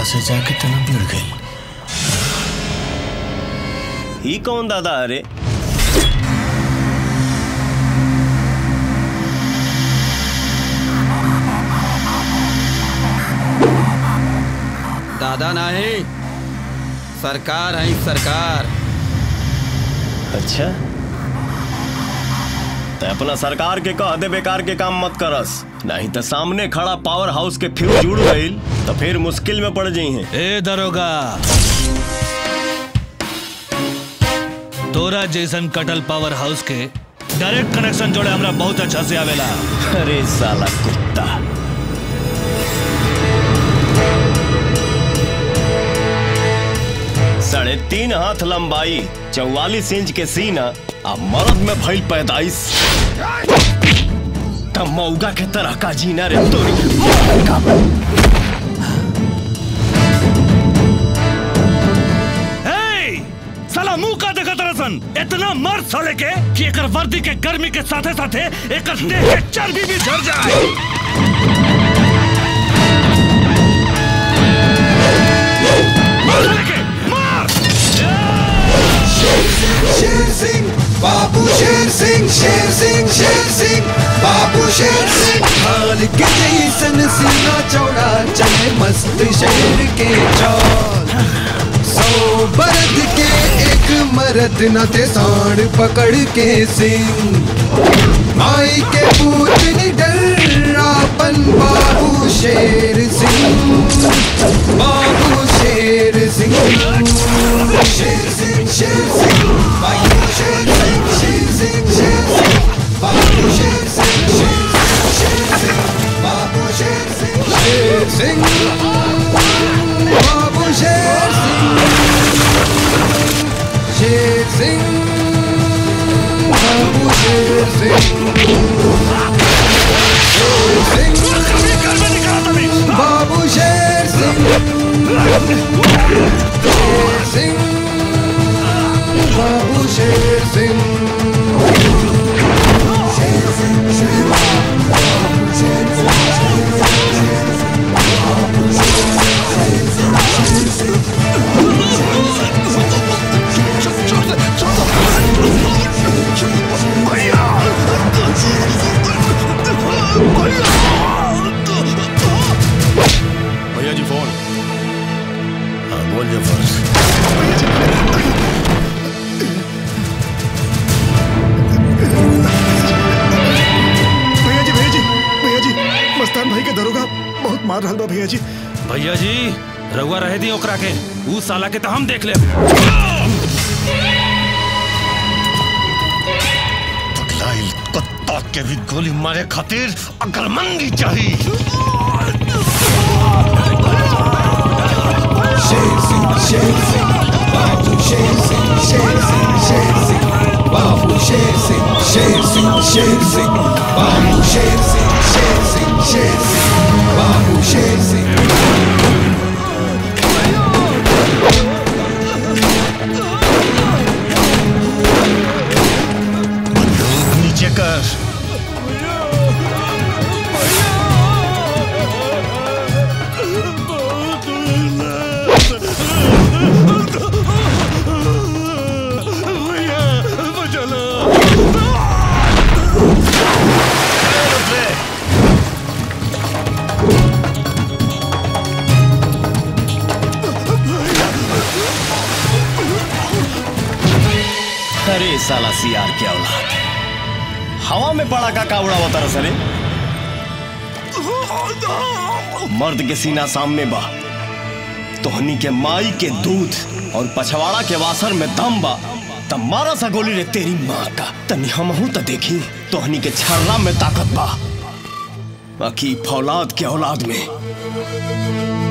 से जाके तना भिड़ गई ही कौन दादा अरे दादा नाही सरकार है सरकार अच्छा तो अपना सरकार के कह दे बेकार के काम मत करस नहीं तो सामने खड़ा पावर हाउस के फ्यूज जुड़ गई तो फिर मुश्किल में पड़ जाई हैं ए दरोगा तोरा जैसन कटल पावर हाउस के डायरेक्ट कनेक्शन जोड़े हमरा बहुत अच्छा से आवेला अरे साला कुत्ता साढ़े तीन हाथ लंबाई चौवालीस इंच के सीना आ मर्द में भइल पैदाइश तब मौगा के तरह का जीना रे तोरी ए, साला मुंह का देखा तरसन इतना मर्द साले के कि एकर वर्दी के गर्मी के साथे साथे एकर देह के चर्बी भी झड़ जाए मार साले के, मार! शेर सिंह बाबू शेर सिंह शेर सिंह शेर सिंह बाबू शेर सिंह हाल के जैसन सीना चौड़ा चले मस्त शेर के चाल सौ बरद के एक मरद न थे सांड पकड़ के सिंह माई के पूत निडर आपन बाबू शेर सिंह बाबू शेर सिंह शेर सिंह शेर सिंह बाबू शेर सिंह शेर सिंह शेर सिंह बाबू शेर सिंह शेर सिंह बाबू शेर सिंह शेर सिंह बाबू शेर सिंह शेर सिंह बाबू शेर सिंह बाबू शेर सिंह शेर सिंह बाबू शेर सिंह शेर सिंह शेर बाबू शेर सिंह बाबू शेर सिंह भैया जी फोन हाँ बोल जफर भैया जी भैया जी भैया जी मस्तान भाई के दरोगा बहुत मार रहा बा भैया जी भैया जी रउआ रहे दी ओकरा के ऊ साला के तो हम देख ले पगलाइल कुत्ता के भी गोली मारे खातिर अकलमंदी चाहिए शेर सिंह शेर सिंह बाबू शेर सिंह शेर सिंह शेर सिंह बाबू शेर सिंह शेर सिंह शेर सिंह बाबू शेर सिंह शेर सिंह शेर सिंह बाबू शेर सिंह नीचे कर अरे साला सियार के औलाद हवा में पड़ा का कावड़ा होता सरे मर्द के सीना सामने बा तोहनी के माई के दूध और पछवाड़ा के वासर में दम बा तब मारा सा गोली रे तेरी माँ का तनी हमहू तो देखी तोहनी के छर्रा में ताकत बा बाकी फौलाद के औलाद में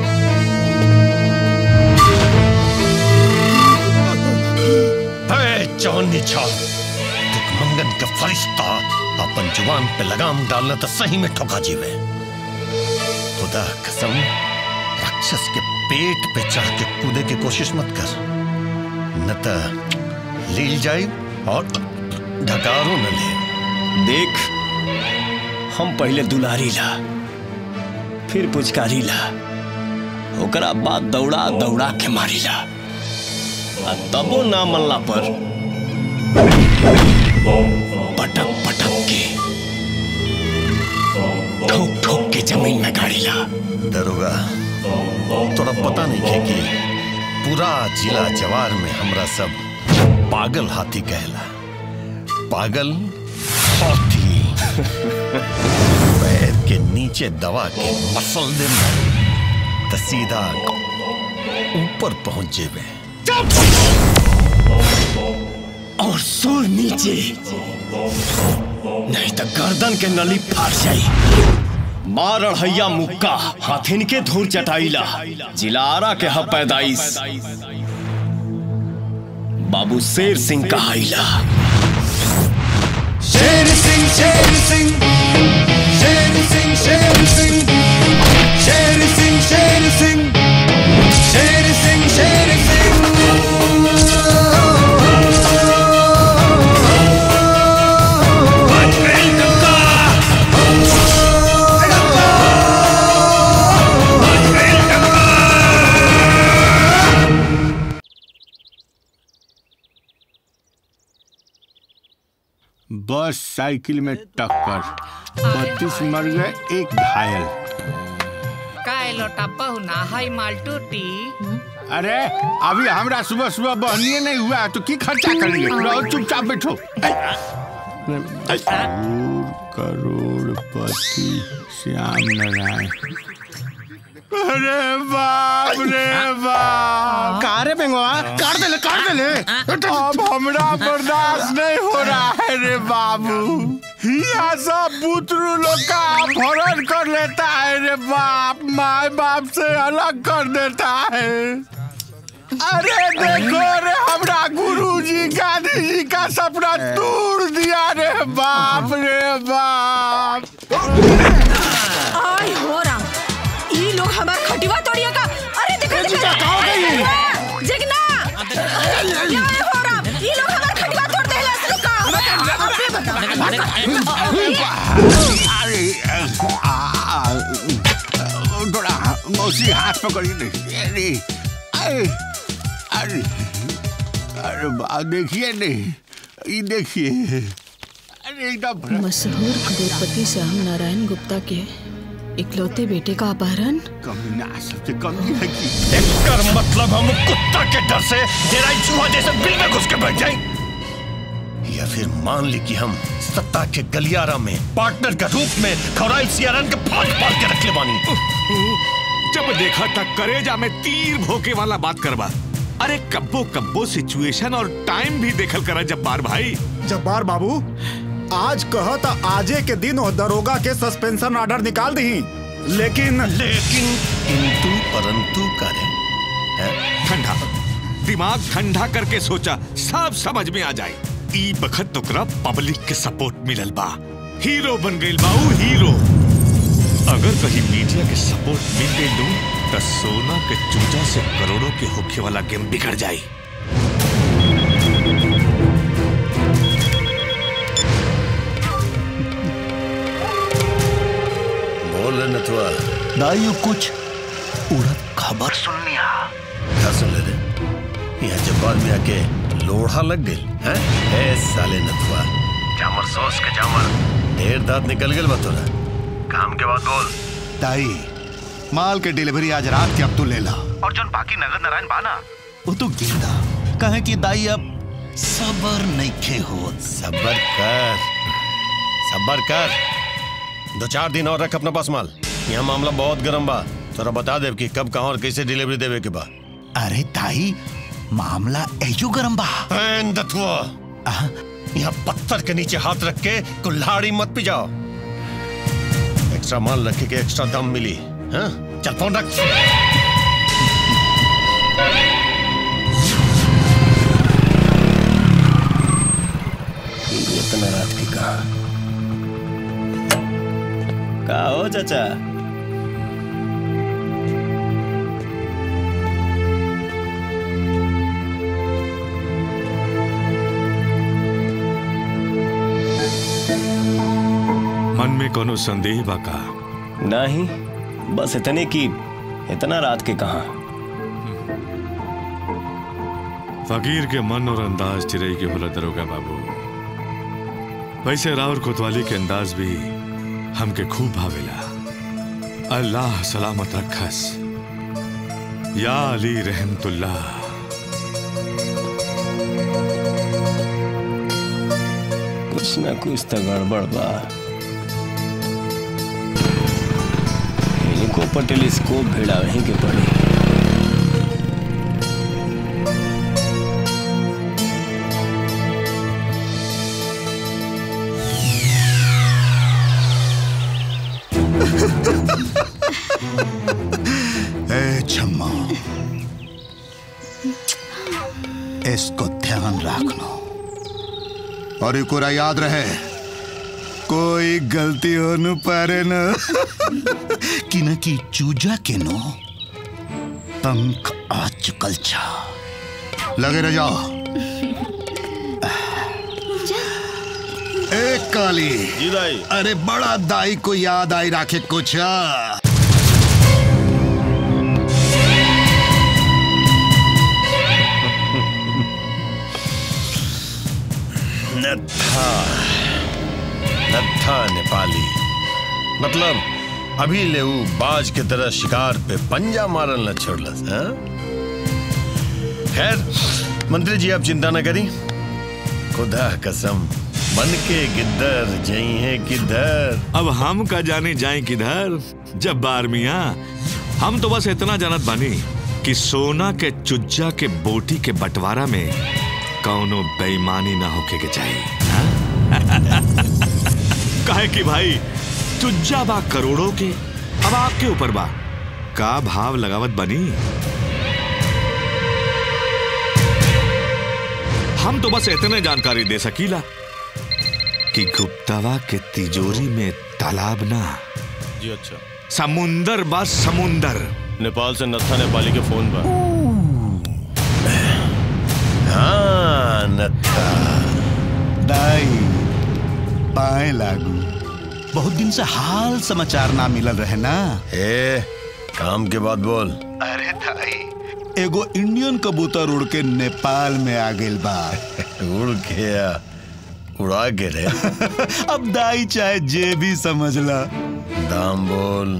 चौनी छाल मंगन का फरिश्ता अपन जुबान पे लगाम डालना तो सही में ठोका जीवे खुदा कसम राक्षस के पेट पे चढ़ के कूदे की कोशिश मत कर न तो लील जाए और ढकारो न ले देख हम पहले दुलारी ला फिर पुचकारी ला ओकरा बाद दौड़ा दौड़ा के मारिला आ तबो ना मल्ला पर पटक पटक के ठोक ठोक के जमीन में गाड़ीला दरोगा तोरा पता नहीं है कि पूरा जिला जवार में हमरा सब पागल हाथी कहला पागल हाथी पैर के नीचे दबा के मसल दे तो सीधा ऊपर पहुंच जेबे और सुर नीचे नहीं तो गर्दन के नली फाड़ जाई मार अढ़ैया मुक्का हाथिन के धूर चटाईला जिलारा के ह पैदाइश बाबू शेर सिंह कहाइला शेर सिंह शेर सिंह शेर सिंह शेर सिंह शेर सिंह शेर सिंह शेर सिंह शेर सिंह बस साइकिल में टक्कर बत्तीस मर गए एक घायल काय लोटा बहुना है मालटूटी अरे अभी हमरा सुबह सुबह बहनिए नहीं हुआ तो की खर्चा करेंगे रहो चुपचाप बैठो करोड़पति श्याम नारायण अरे बाप रे बाप का रे बेंगवा काट दे ले काट दे ले अब हमरा बर्दाश्त नहीं हो रहा है रे बाबू यहाँ सब बुतरू लोग का अपहरण कर लेता है रे बाप माँ बाप से अलग कर देता है अरे देखो रे हमरा गुरु जी गांधी जी का सपना तोड़ दिया रे बाप रे बाप आई हो राम ई लोग हमार खटिवा तोड़िए का अरे देखो देखो कहाँ गई? जगना अरे हो राम ई लोग हमार खटिवा तोड़ देला से का अबे बता अरे आ, आ, थोड़ा मौसी हाथ पकड़ी नहीं अरे अरे अरे अरे बा देखिए नहीं ये देखिए अरे एकदम मशहूर करोड़पति श्याम नारायण गुप्ता के इकलौते बेटे का अपहरण कमीना सबसे कमी है कि कर मतलब हम कुत्ता के डर से तेरा ही चूहा जैसे बिल में घुस के बैठ जाए या फिर मान ली कि हम सत्ता के गलियारा में पार्टनर के रूप में खौराइल सियारन के फाड़ फाड़ के रख ले बानी जब देखा था करेजा में तीर भोके वाला बात करवा अरे कब्बो कब्बो सिचुएशन और टाइम भी देखल करा जब्बार भाई जब्बार बाबू आज कह तो आजे के दिन वो दरोगा के सस्पेंशन ऑर्डर निकाल दी लेकिन लेकिन किंतु परंतु करे हैं? ठंडा दिमाग ठंडा करके सोचा सब समझ में आ जाए ई बखत तोकरा पब्लिक के सपोर्ट मिलल बा हीरो बन गइल बाऊ हीरो अगर कहीं मीडिया के सपोर्ट मिल गई लू तो सोना के चूजा से करोड़ों के होखे वाला गेम बिगड़ जाई बोल रहे नथुआ दाइयो कुछ उड़द खबर सुन लिया क्या सुन ले रे यहाँ जब्बार में आके लोढ़ा लग गई हैं ए साले नथुआ जामर सॉस के जामर ढेर दांत निकल गए बतोरा काम के बाद बोल दाई माल के डिलीवरी आज रात के अब तू ले ला और जोन बाकी नगद नारायण बाना वो तो गेंदा कहे कि दाई अब सबर नइखे हो सबर कर सबर कर दो चार दिन और रख अपने पास माल यहाँ मामला बहुत गर्म बा तोरा बता देव कि कब कहाँ और कैसे डिलीवरी देवे के बा अरे ताई मामला एजो गरम बा ऐन दथुआ यहाँ पत्थर के नीचे हाथ रख के कुल्हाड़ी मत पिजाओ एक्स्ट्रा माल रखे के एक्स्ट्रा दम मिली हाँ चल फोन रख इतना रात की कहा का हो चाचा मन में कोनो संदेह बा का नहीं बस इतने की इतना रात के कहा फकीर के मन और अंदाज चिरई के होला दरोगा बाबू वैसे राउर कोतवाली के अंदाज भी हमके खूब भावेला अल्लाह सलामत रखस या अली रहमतुल्लाह कुछ ना कुछ तो गड़बड़ बा इनको पर टेलीस्कोप भेड़ा वहीं के पड़ी ए छम्मा इसको ध्यान रखना और एक और याद रहे कोई गलती हो न पारे न कि न कि चूजा के नो पंख आ चुकल छा लगे रह जाओ एक काली जी दाई अरे बड़ा दाई को याद आई राखे कुछ आ। नत्था नत्था नेपाली मतलब अभी ले ऊ बाज के तरह शिकार पे पंजा मारल न छोड़लस हाँ? खैर मंत्री जी आप चिंता न करी खुदा कसम बन के गिद्दर जई है किधर अब हम का जाने जाए किधर जब बार मिया हम तो बस इतना जानत बानी कि सोना के चुज्जा के बोटी के बंटवारा में कौनो बेईमानी ना होके के चाहिए हाँ? काहे कि भाई चुज्जा बा करोड़ों के अब आपके ऊपर बा का भाव लगावत बनी हम तो बस इतने जानकारी दे सकीला कि गुप्तावा के तिजोरी में तालाब ना जी अच्छा समुंदर बा समुंदर नेपाल से नत्था नेपाली के फोन पर हाँ नत्था दाई पाए लागू बहुत दिन से हाल समाचार ना मिलल रहे ना ए काम के बाद बोल अरे दाई एगो इंडियन कबूतर उड़ के नेपाल में आ गेल बा उड़ के आ, उड़ा के रे अब दाई चाहे जे भी समझ ला दाम बोल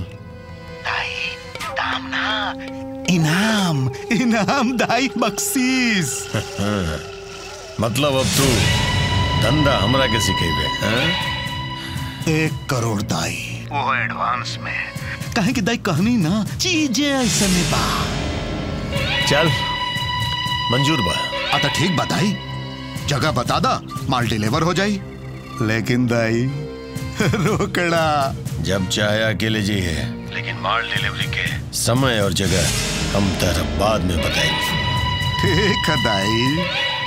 दाम ना इनाम इनाम दाई बख्शीस मतलब अब तू धंधा हमरा के सिखेबे हाँ? एक करोड़ दाई वो एडवांस में कहे कि दाई कहनी ना चीजें ऐसे में बा चल मंजूर बा अतः ठीक बताई जगह बता दा माल डिलीवर हो जाई लेकिन दाई रोकड़ा जब चाहे अकेले जी है लेकिन माल डिलीवरी के समय और जगह हम तेरा बाद में बताएंगे ठीक है दाई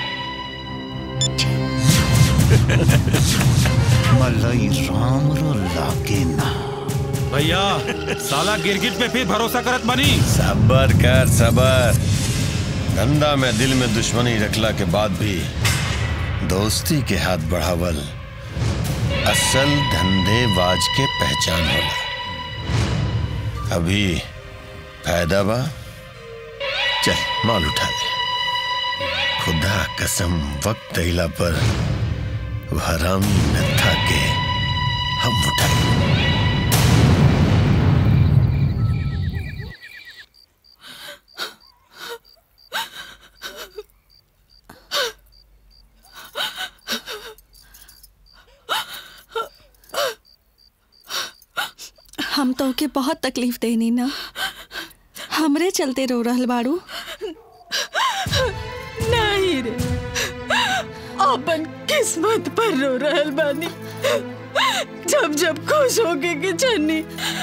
मलई राम रो लागे ना भैया साला गिरगिट पे फिर भरोसा करत बनी सबर कर सबर धंधा में दिल में दुश्मनी रखला के बाद भी दोस्ती के हाथ बढ़ावल असल धंधेबाज के पहचान होला अभी फायदा बा चल माल उठा ले खुदा कसम वक्त अइला पर वो हरामी नत्था के हम उठाए हम तो के बहुत तकलीफ देनी ना हमरे चलते रो रहल बाड़ू नहीं रे अपन किस्मत पर रो रहल बानी जब जब खुश होके के चन्नी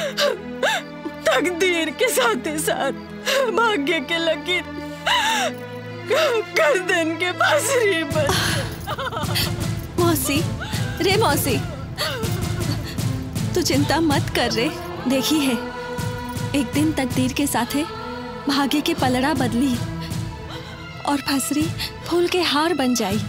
तकदीर के साथे साथ भाग्य के लकीर गर्दन के पसरी पर मौसी रे मौसी तू चिंता मत कर रे देखी है एक दिन तकदीर के साथे भाग्य के पलड़ा बदली और फसरी फूल के हार बन जाई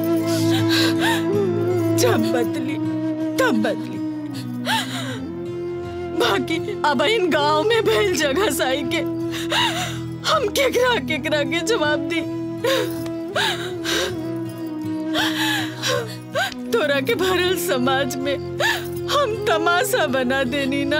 जब बदली तब बदली बाकी अब इन गांव में भेल जगह साई के हम केकरा केकरा के जवाब दी तोरा के भरल समाज में हम तमाशा बना देनी ना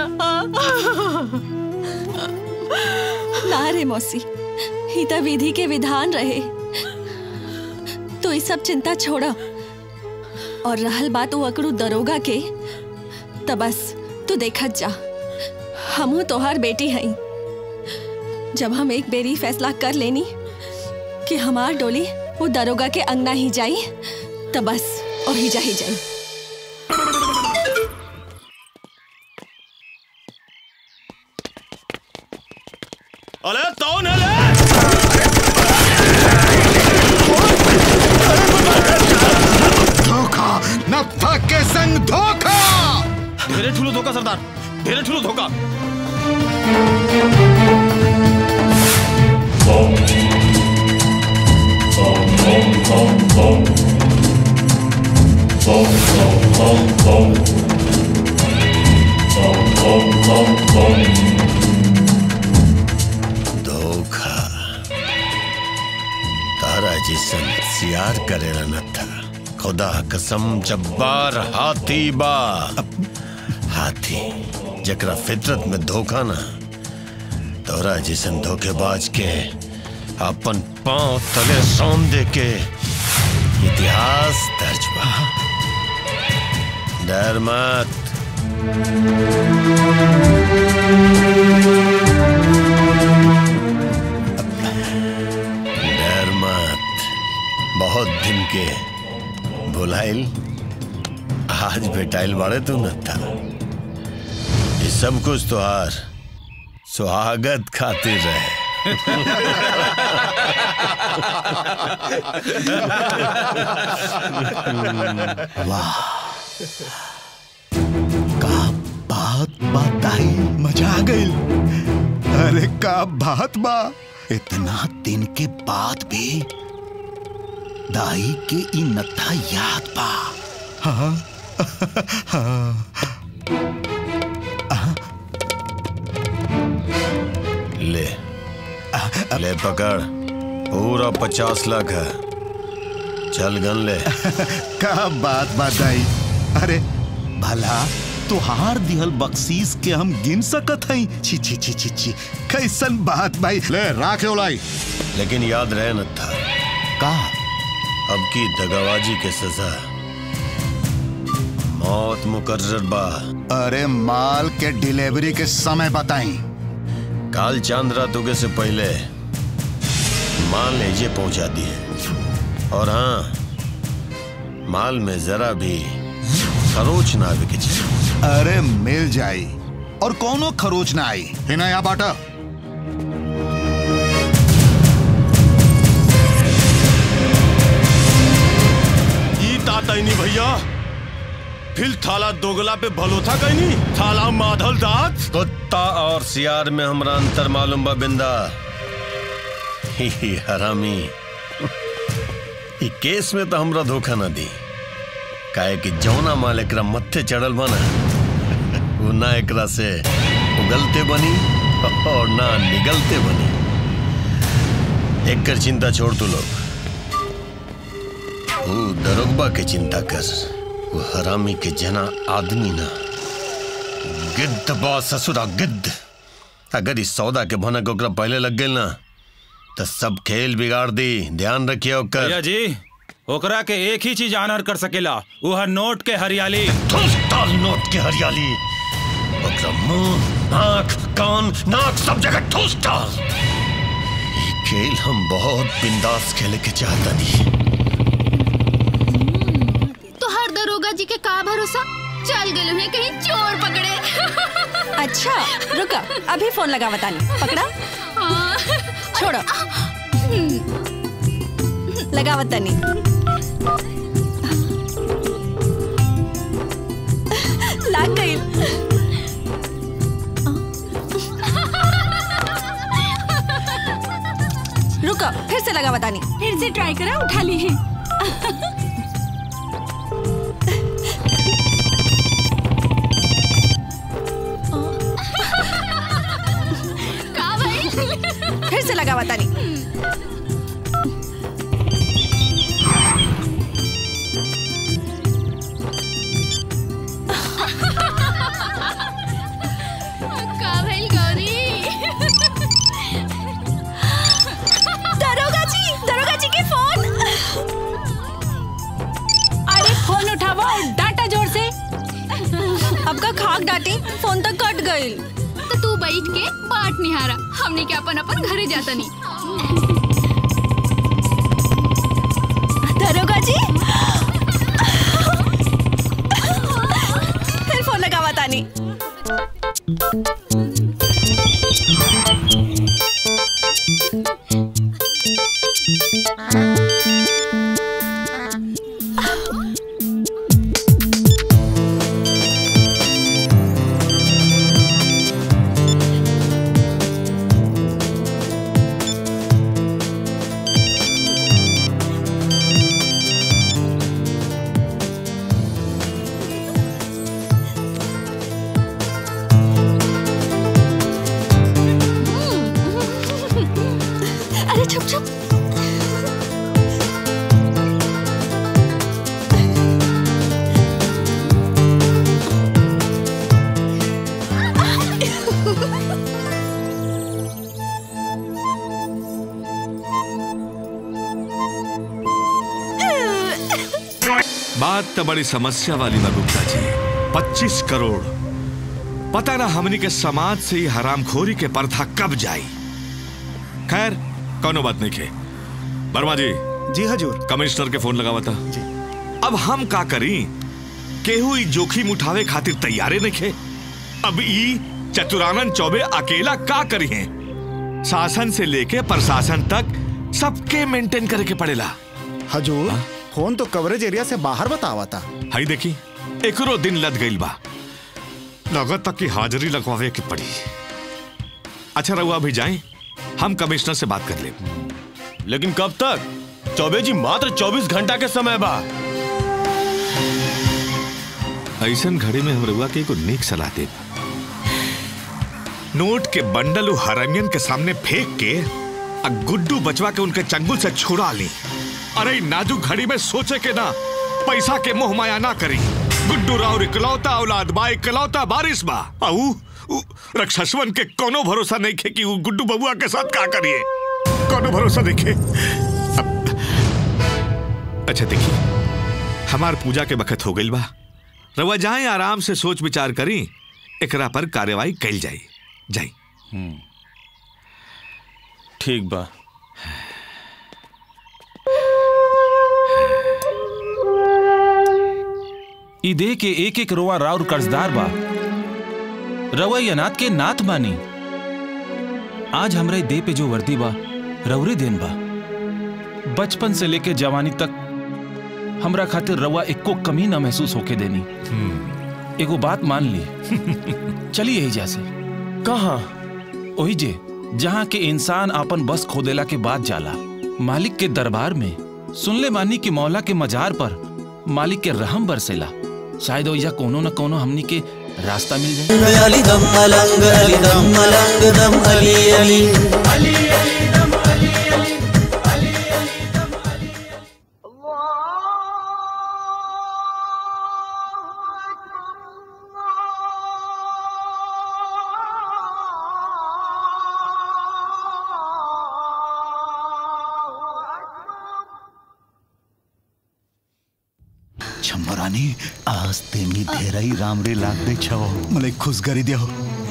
ना रे मौसी ही तो विधि के विधान रहे तो ये सब चिंता छोड़ा और रहल बात वो अकड़ू दरोगा के तो बस तू देखत जा हमू तोहार बेटी हई जब हम एक बेरी फैसला कर लेनी कि हमार डोली वो दरोगा के अंगना ही जाई तो बस और ही जा ही जाई अरे कौन है ले धोखा नत्था के संग धोखा ढेरे ठुलो धोखा सरदार ढेरे ठुलो धोखा धोखा तारा जिसन सियार करेला न था खुदा कसम जब्बार हाथी बा हाथी जकरा फितरत में धोखा ना तोरा जिसन धोखेबाज के अपन पांव तले सौन दे के इतिहास दर्ज बा डर मत डर मत बहुत दिन के भुलाइल आज बेटाइल बाड़े तू न था ये सब कुछ तो हार स्वागत खातिर रहे वाह का बात बताई मजा आ गई अरे का बात बा इतना दिन के बाद भी दाई के ई नथा याद बा हाँ हाँ ले ले पकड़ पूरा पचास लाख है चल गन ले का बात बताई अरे भला तुहार दिहल बख्शीश के हम गिन सकत हई छी छी छी छी छी कैसन बात भाई ले राख लाई लेकिन याद रहे न था का अब की दगाबाजी के सजा मौत मुकर्रर बा अरे माल के डिलीवरी के समय बताई काल चांद रात उगे से पहले माल लेजे पहुंचा दिए और हाँ माल में जरा भी खरोच ना आवे के चाहिए अरे मिल जाई और कोनो खरोच ना आई है ना यहाँ बाटा ई तातैनी भैया फिर थाला दोगला पे भलोथा कैनी थाला माधल दात कुत्ता और सियार में हमरा अंतर मालूम बा बिंदा ही ही हरामी ई केस में तो हमरा धोखा ना दी काहे कि जौना माल एकरा मत्थे चढ़ल बना वो ना एकरा से उगलते बनी और ना निगलते बनी एकर चिंता छोड़ तू लोग वो दरोगबा के चिंता कर वो हरामी के जना आदमी ना गिद्ध बा ससुरा गिद्ध अगर इस सौदा के भनक ओकरा पहले लग गई ना तो सब खेल बिगाड़ दी ध्यान रखिए ओकर भैया जी ओकरा के एक ही चीज आनर कर सकेला वो है नोट के हरियाली डाल नोट के हरियाली ओकरा मुंह आंख कान नाक सब जगह ठूस डाल ये खेल हम बहुत बिंदास खेले के चाहता नहीं तो हर दरोगा जी के का भरोसा चल गए हैं कहीं चोर पकड़े अच्छा रुका अभी फोन लगा बतानी पकड़ा छोड़ो लगा बतानी लाग गई रुको फिर से लगा बतानी फिर से ट्राई करा उठा ली है अब का खाक डाटी फोन तक कट गई तो तू बैठ के बाट निहारा हमने के अपन अपन घरे जाता नहीं दरोगा जी फिर फोन लगावा तानी अरे छुप छुप बात तो बड़ी समस्या वाली बा गुप्ता जी पच्चीस करोड़ पता ना हमनी के समाज से ही हरामखोरी के प्रथा कब जाई खैर कौनो बात नहीं के वर्मा जी जी हजूर कमिश्नर के फोन लगावा था अब हम का करी केहू ई जोखिम उठावे खातिर तैयारे नहीं खे अब ई चतुरानंद चौबे अकेला का करी है शासन से लेके प्रशासन तक सबके मेंटेन करे के पड़ेला हजूर फोन तो कवरेज एरिया से बाहर बतावा था हई देखी एकरो दिन लद गईल बा लगत तक की हाजिरी लगवावे के पड़ी अच्छा रहुआ अभी जाए हम कमिश्नर से बात कर ले लेकिन कब तक चौबे जी मात्र 24 घंटा के समय बा ऐसन घड़ी में हम रहुआ के एगो नेक सलाह दे नोट के बंडल उ हरामियन के सामने फेंक के आ गुड्डू बचवा के उनके चंगुल से छुड़ा ली अरे इ नाजुक घड़ी में सोचे के ना पैसा के मोह माया ना करी गुड्डू राव इकलौता औलाद बा इकलौता बारिश बा आऊ उ रक्षसवन के कोनो भरोसा नहीं खे कि उ गुड्डू बबुआ के साथ का करिए कोनो भरोसा नहीं खे अब- अच्छा देखिए हमार पूजा के बखत हो गइल बा रवा जाए आराम से सोच विचार करी एकरा पर कार्यवाही कैल जाई जाई ठीक बा ई दे के एक एक रोआ राउर कर्जदार बा रवा ई अनाथ के नाथ बानी आज हमरे दे पे जो वर्दी बा रौरे देन बा बचपन से लेके जवानी तक हमरा खातिर रवा एको कमी ना महसूस होके देनी एगो बात मान ली चलिए यही जैसे कहा ओही जे जहाँ के इंसान आपन बस खोदेला के बाद जाला मालिक के दरबार में सुनले मानी कि मौला के मजार पर मालिक के रहम बरसेला शायद ओइजा कोनो न कोनो हमनी के रास्ता मिल जाए अली दम अलंग अली दम अलंग दम अली अली छम्बरानी आज तेनी ढेराई रामरे लाग दे छव मले खुश करी दियो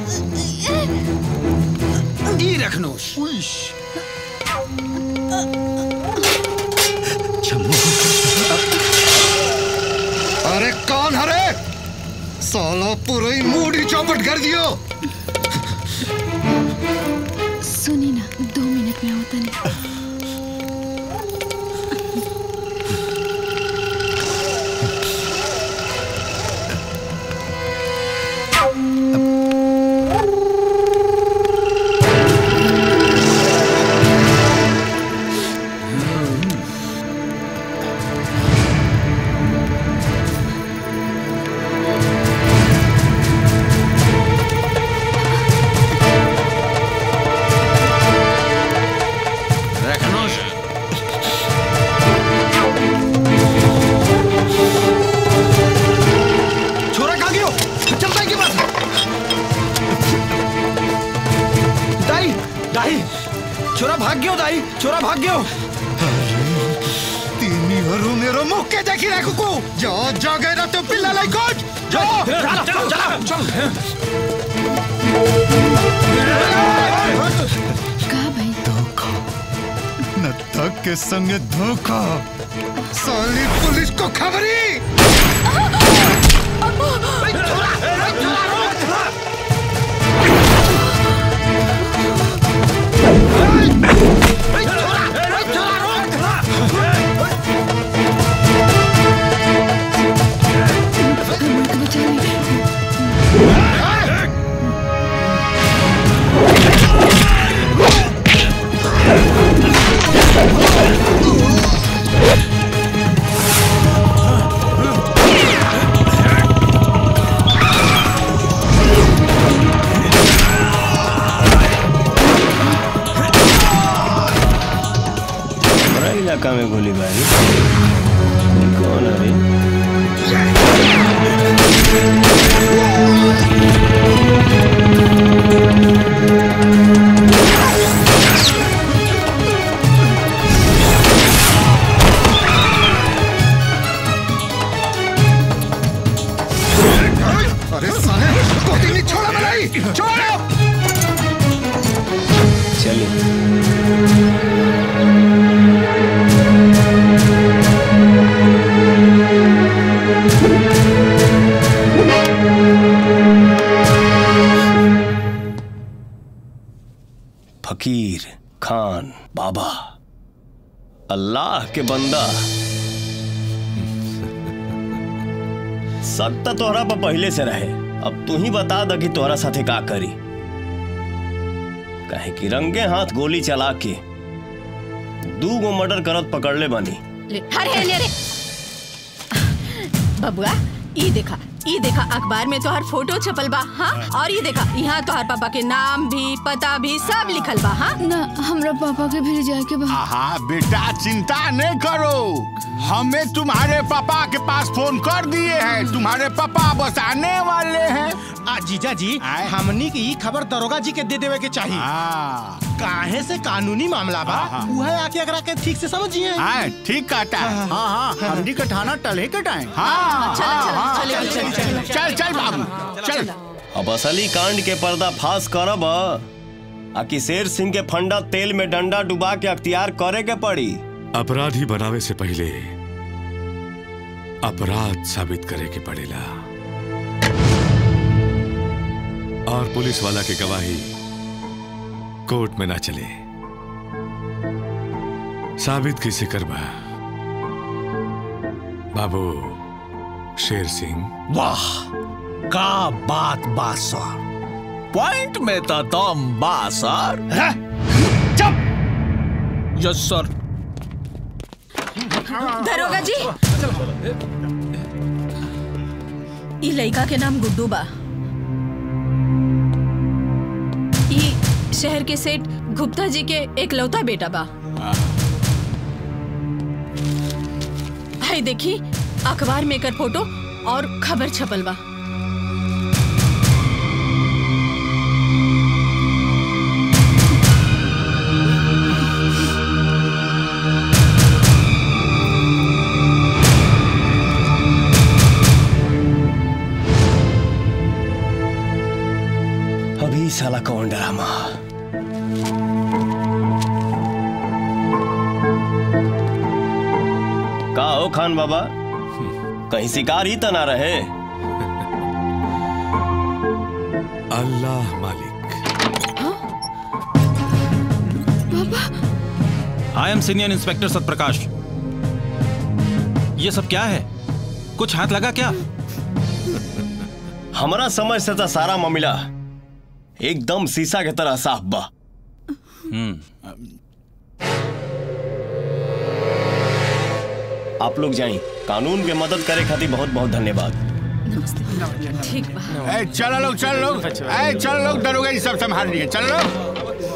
ई रखनोश अरे कौन हरे साला पूरा ही मूड ही चौपट कर दियो सुनी ना दो मिनट में होता नहीं रखनोश छोरा कहाँ गयो चल दाई के पास दाई दाई छोरा भाग गयो दाई छोरा भाग गयो तीनी हरू मेरो मुख के देखी रखो को जा जा गए ना तो पिल्ला लाई कोट चलो चलो चलो न थक के संग धोखा साली पुलिस को खबरी हमारा इलाका में गोलीबारी ये कौन है रे? अरे साले कोटी नहीं छोड़ा मलाई छोड़ो चलिए फकीर खान बाबा अल्लाह के बंदा शक तो तोहरा पर पहले से रहे अब तू ही बता द कि तोहरा साथे का करी काहे कि रंगे हाथ गोली चला के दू गो मर्डर करत पकड़ ले बानी ले अरे ले रे बबुआ ई देखा ई देखा अखबार में तोहर फोटो छपल बा हाँ और ये देखा यहाँ तोहर पापा के नाम भी पता भी सब लिखल बा हाँ ना हमरा पापा के भी जाए के बा हाँ बेटा चिंता नहीं करो हमें तुम्हारे पापा के पास फोन कर दिए हैं तुम्हारे पापा बस आने वाले हैं आ जीजा जी हमनी की ई खबर दरोगा जी के दे देवे के चाहिए काहे से कानूनी मामला बा उहे आके अगरा के ठीक से समझिए हाँ ठीक कहता है हाँ हाँ हमनी का थाना टले के टाइम हाँ चल, चल, हाँ, चल, हाँ, चल, चल, चल, चल चल बाबू चल अब असली कांड के पर्दा फाश करब आ कि शेर सिंह के फंडा तेल में डंडा डुबा के अख्तियार करे के पड़ी अपराधी बनावे से पहले अपराध साबित करे के पड़ेला और पुलिस वाला की गवाही कोर्ट में ना चले साबित कैसे करबा बाबू शेर सिंह वाह का बात बा सर पॉइंट में तो दम बा सर चुप यस सर दरोगा जी ई लड़का के नाम गुड्डू बा ई शहर के सेठ गुप्ता जी के एकलौता बेटा बा हाय देखी अखबार में एकर फोटो और खबर छपल बा अभी साला कौन ड्रामा का हो खान बाबा कहीं शिकार ही तो ना रहे अल्लाह मालिक I am senior inspector Satprakash ये सब क्या है कुछ हाथ लगा क्या हमारा समझ से तो सारा मामला एकदम शीशा के तरह साफ बा आप लोग जाइए कानून के मदद करे खातिर बहुत बहुत धन्यवाद ठीक बा ए चलो लोग चल लोग ए चल लोग दरोगा ये सब संभाल लिए चल लोग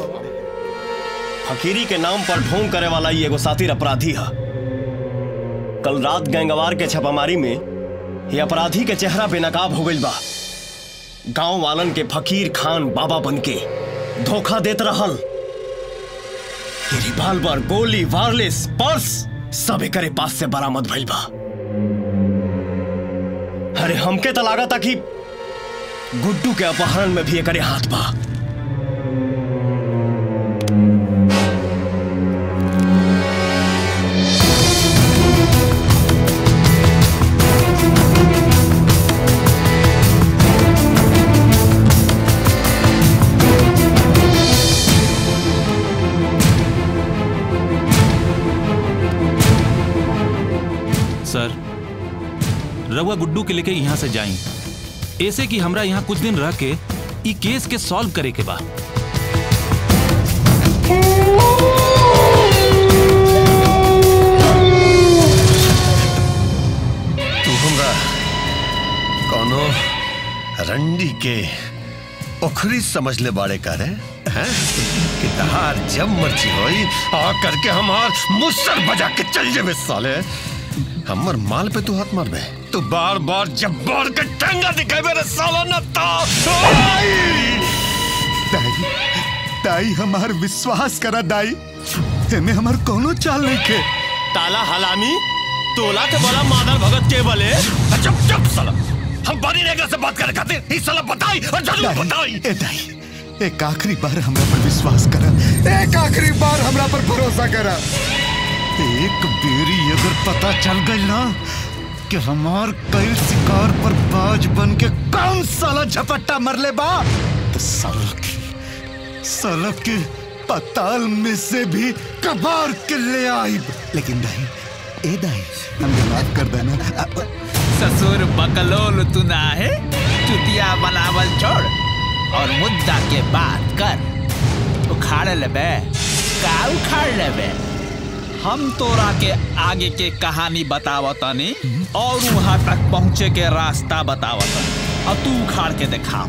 फकीरी के नाम पर ढोंग करे वाला ये एगो साथी अपराधी है कल रात गैंगवार के छापामारी में ये अपराधी के चेहरा बेनकाब हो गई बा गांव वालन के फकीर खान बाबा बनके धोखा देत रहल ये रिवाल्वर गोली वायरलेस पर्स सब एकरे पास से बरामद भइल बा अरे हमके तो लगा था कि गुड्डू के अपहरण में भी एकरे हाथ बा सर रउआ गुड्डू के लेके यहाँ से जाई ऐसे कि हमरा यहाँ कुछ दिन रह के ई केस के सॉल्व करे के बा तू हमरा कोनो रंडी के ओखरी समझ ले बाड़े का रे हैं कि तहार जब मर्जी होई आ करके हमार मुसर बजा के चल जेबे साले हमर माल पे तू हाथ मारबे तू बार बार जब बार के टंगा दिखाबे रे साला न तो दाई दाई हमार विश्वास करा दाई एमे हमार कोनो चाल नहीं के ताला हलामी तोला के बोला मादर भगत के बोले चुप चुप साला हम बानी नेगरा से बात करे खातिर ई साला बताई और जरूर बताई ए दाई एक आखिरी बार हमरा पर विश्वास करा एक आखिरी बार हमरा पर भरोसा करा एक बेरी अगर पता चल गई ना कि हमार कई शिकार पर बाज बन के कौन साला झपट्टा मरले बा तो साला की साला के पताल में से भी कबार के ले आई लेकिन दाई ए दाई हमने माफ कर देना अ- ससुर बकलोल तू ना है चुतिया बनावल छोड़ और मुद्दा के बात कर उखाड़ लेबे का उखाड़ लेबे हम तोरा के आगे के कहानी बतावतनी और वहां तक पहुंचे के रास्ता बतावतनी अब तू उखाड़ के दिखा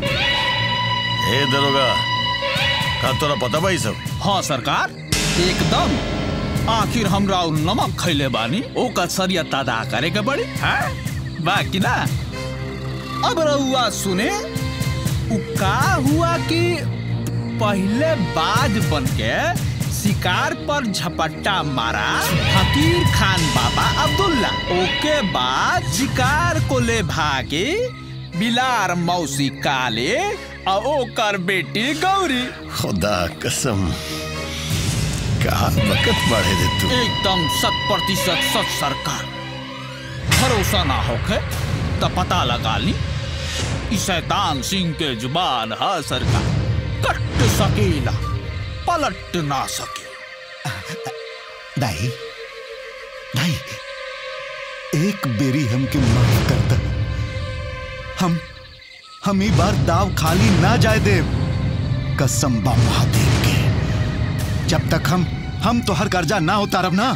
ए दरोगा का तोरा पता बा ई सब हाँ सरकार एकदम आखिर हमरा उ नमक खैले बानी ओकर सरियत अदा करे के पड़ी हैं बाकी ना अब रहुआ सुने उ का हुआ कि पहले बाज बन के शिकार पर झपट्टा मारा फकीर खान बाबा अब्दुल्ला ओके बाद शिकार को ले भागे बिलार मौसी काले और ओकर बेटी गौरी खुदा कसम का वक्त बढ़े दे तू एकदम शत प्रतिशत सच सरकार भरोसा ना होके तो पता लगा ली ई शैतान सिंह के जुबान है सरकार कट सकेला पलट ना सके दाई दाई एक बेरी हमके माफ कर दे हम हम ई बार दाव खाली ना जाए देव कसम बा महादेव के जब तक हम हम तो हर कर्जा ना उतारब ना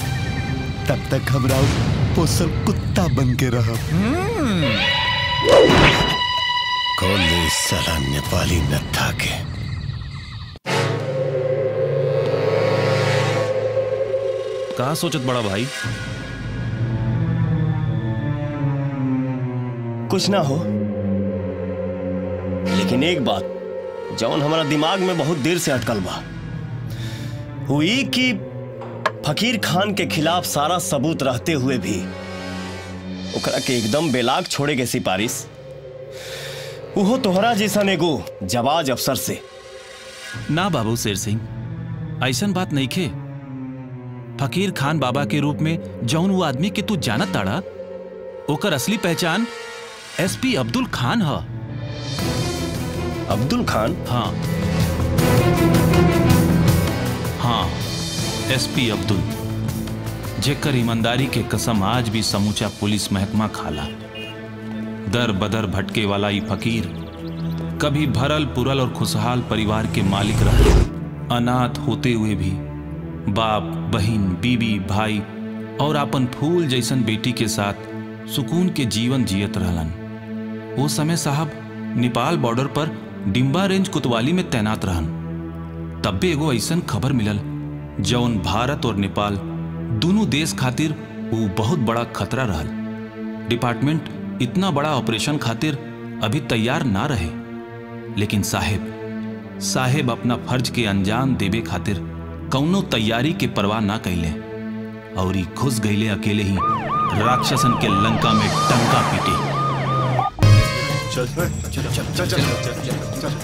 तब तक हमरा पोसल कुत्ता बन के रहब कोली साला नेपाली न था के का सोचत बड़ा भाई कुछ ना हो लेकिन एक बात जौन हमारा दिमाग में बहुत देर से अटकल बा हुई कि फकीर खान के खिलाफ सारा सबूत रहते हुए भी ओकरा के एकदम बेलाग छोड़े के सिफारिश उहो तोहरा जैसन एगो जवाज अफसर से ना बाबू शेर सिंह ऐसन बात नहीं खे फकीर खान बाबा के रूप में जौन वो आदमी के तू जानत ताड़ा ओकर असली पहचान एसपी अब्दुल खान ह अब्दुल खान हाँ हाँ एसपी अब्दुल जेकर ईमानदारी के कसम आज भी समूचा पुलिस महकमा खाला दर बदर भटके वाला ई फकीर कभी भरल पुरल और खुशहाल परिवार के मालिक रहे अनाथ होते हुए भी बाप बहन बीबी भाई और अपन फूल जैसन बेटी के साथ सुकून के जीवन जियत रहलन वो समय साहब नेपाल बॉर्डर पर डिम्बा रेंज कुतवाली में तैनात रहन तब भी एगो ऐसन खबर मिलल जौन भारत और नेपाल दोनों देश खातिर वो बहुत बड़ा खतरा रहल डिपार्टमेंट इतना बड़ा ऑपरेशन खातिर अभी तैयार ना रहे लेकिन साहेब साहेब अपना फर्ज के अंजाम देवे खातिर कौनो तैयारी के परवाह ना कैले और ई घुस गईले अकेले ही राक्षसन के लंका में टंका पीटे चल चल चल चल चल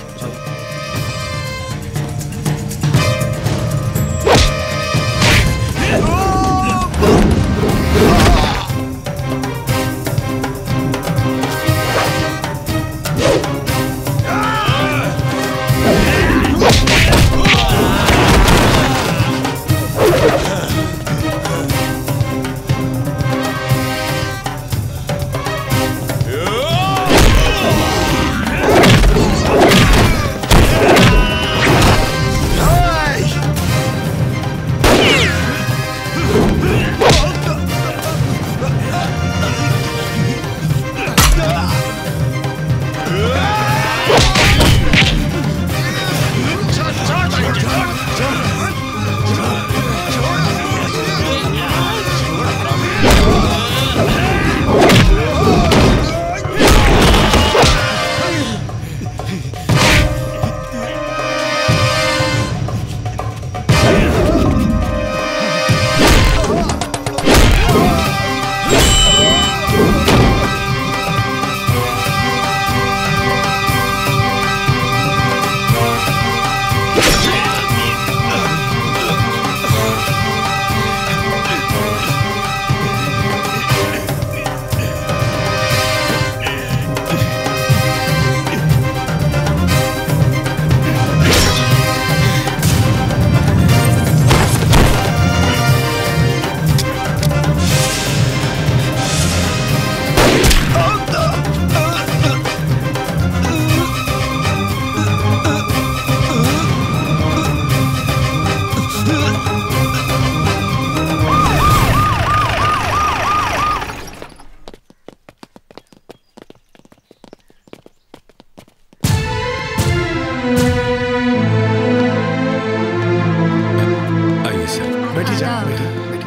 आइए सर बैठी जा बैठी बैठी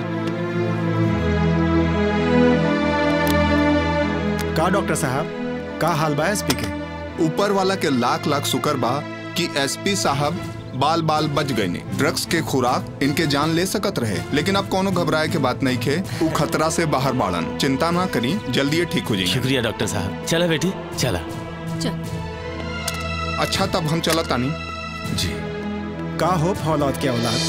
का डॉक्टर साहब का हाल बा एसपी के ऊपर वाला के लाख लाख शुक्र बा कि एसपी साहब बाल बाल बच गए ने ड्रग्स के खुराक इनके जान ले सकत रहे लेकिन अब कोनो घबराए के बात नहीं खे ऊ खतरा से बाहर बाड़न चिंता ना करी जल्दी ये ठीक हो जाएंगे शुक्रिया डॉक्टर साहब चला बेटी चला अच्छा तब हम चला तानी जी का हो फौलाद के औलाद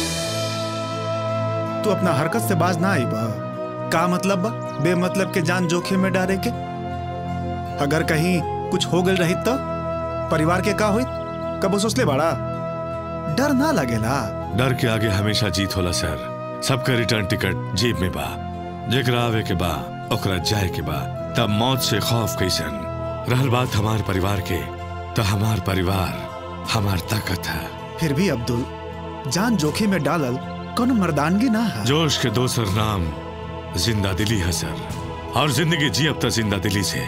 तू अपना हरकत से बाज ना आई बा का मतलब बा बेमतलब के जान जोखिम में डाले के अगर कहीं कुछ हो गल रही तो परिवार के का हुई कब सोचले बाड़ा डर ना लगेला डर के आगे हमेशा जीत होला सर सबका रिटर्न टिकट जेब में बा जेकरा आवे के बा ओकरा जाए के बा तब मौत से खौफ कैसन रहल बात हमार परिवार के तो हमार परिवार हमार ताकत है फिर भी अब्दुल जान जोखिम में डालल कोनो मर्दानगी ना है जोश के दोसर नाम जिंदा दिली है सर और जिंदगी जी अब तक जिंदा दिली से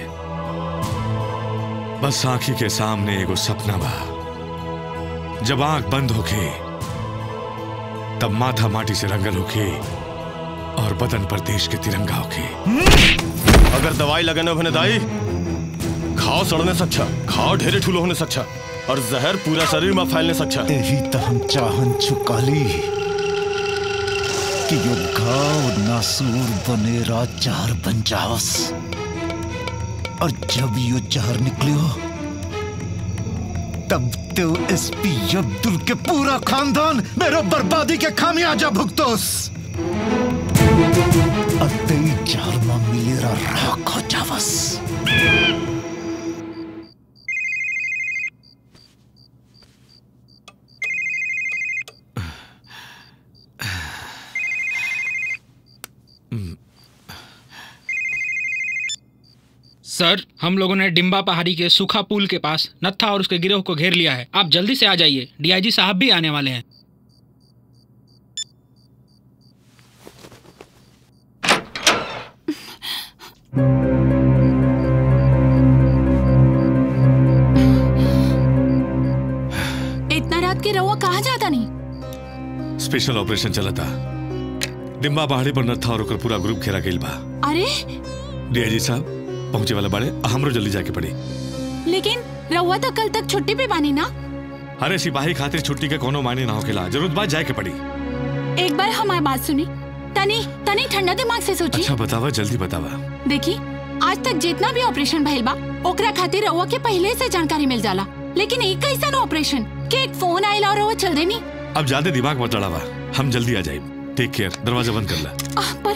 बस आंखी के सामने एगो सपना बा जब आंख बंद होके तब माथा माटी से रंगल होके और बदन पर देश के तिरंगा होके अगर दवाई लगाने भने दाई घाव सड़ने से अच्छा घाव ढेरे ठूलो होने से अच्छा और जहर पूरा शरीर में फैलने से अच्छा यही तो हम चाहन चुकाली कि यो घाव नासूर बनेरा जहर बन जावस और जब यो जहर निकलियो तब तो एसपी अब्दुल के पूरा खानदान मेरो बर्बादी के खामियाजा भुगतोस अतई जहर में मिलेरा राख हो जावस सर हम लोगों ने डिम्बा पहाड़ी के सूखा पुल के पास नत्था और उसके गिरोह को घेर लिया है आप जल्दी से आ जाइए डीआईजी साहब भी आने वाले हैं इतना रात के रहुआ कहाँ जाता नहीं स्पेशल ऑपरेशन चला था डिम्बा पहाड़ी पर नत्था और ओकर पूरा ग्रुप घेरा गईल बा अरे डीआईजी साहब पहुंचे वाला बाड़े हमरो जल्दी जाके पड़ी लेकिन रहुआ तो कल तक छुट्टी पे बानी ना अरे सिपाही खातिर छुट्टी के कोनो मायने ना होकेला जरूरत बात जाए के पड़ी एक बार हमारी बात सुनी तनी तनी ठंडा दिमाग से सोची अच्छा बतावा जल्दी बतावा देखी आज तक जितना भी ऑपरेशन भइल बा ओकरा खातिर रउआ के पहले से जानकारी मिल जाला लेकिन एक कैसा ऑपरेशन के एक फोन आइल और रउआ चल देनी अब ज्यादा दिमाग मत लड़ावा हम जल्दी आ जाए टेक केयर दरवाजा बंद कर ला आह, पर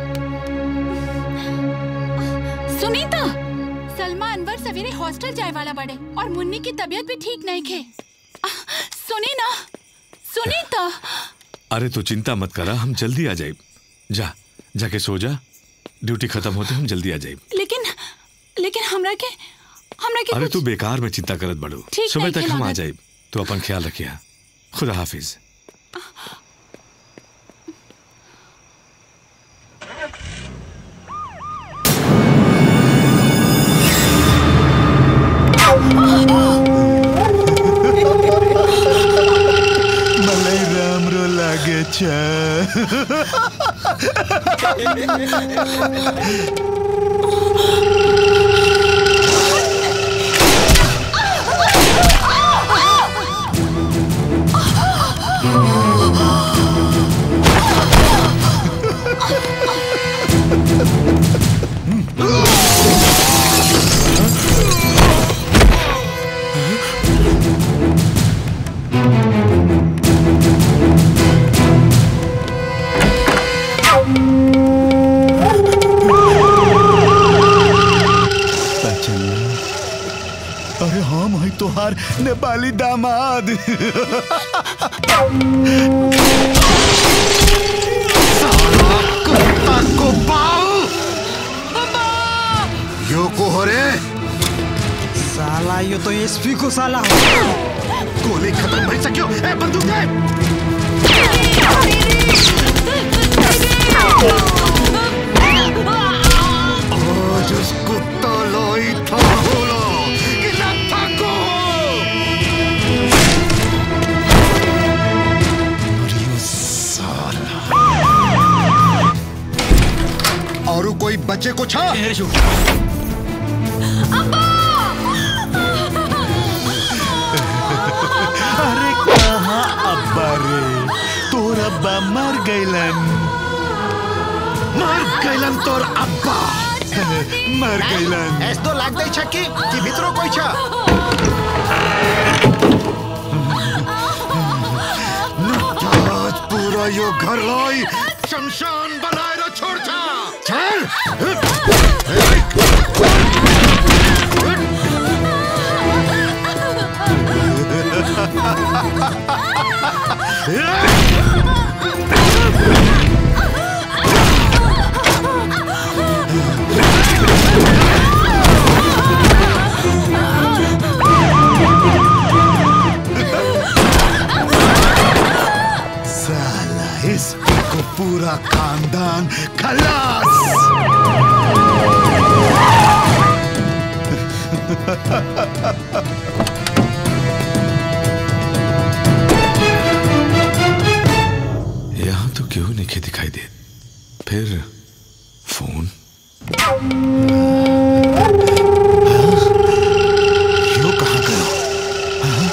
सुनीता सलमा अनवर सवेरे हॉस्टल जाए वाला बड़े और मुन्नी की तबीयत भी ठीक नहीं खे आह, सुनी ना सुनीता अरे तो चिंता मत करा हम जल्दी आ जाए जा जाके सो जा ड्यूटी खत्म होते हम जल्दी आ जाए लेकिन लेकिन हमरा के हमरा के अरे कुछ- तू बेकार में चिंता करत बड़ू ठीक सुबह नहीं तक हम आ खिलावत। जाए तो अपन ख्याल रखिया खुदा हाफिज मलाई राम्रो लागेछ अरे हम है तोहार नेपाली दामाद को पाओ यो को हो रे साला यो तो एसपी को साला हो गोली खत्म भई सक्यो ए बंदूक दे आज उसको तलोई था होलो कि न थाको और कोई बच्चे को छा अरे कहाँ अब्बा रे तोर अब्बा मर गइलन मर गइलन तोर अब्बा मर गइलन ऐस तो लाग दई छकी कि भितरो कोई छा आज पूरा यो घर लाई शमशान बनाएर छोड्छ चल साला इस को पूरा खानदान खलास यहाँ तो क्यों नहीं दिखाई दे फिर फोन यो कहाँ गयो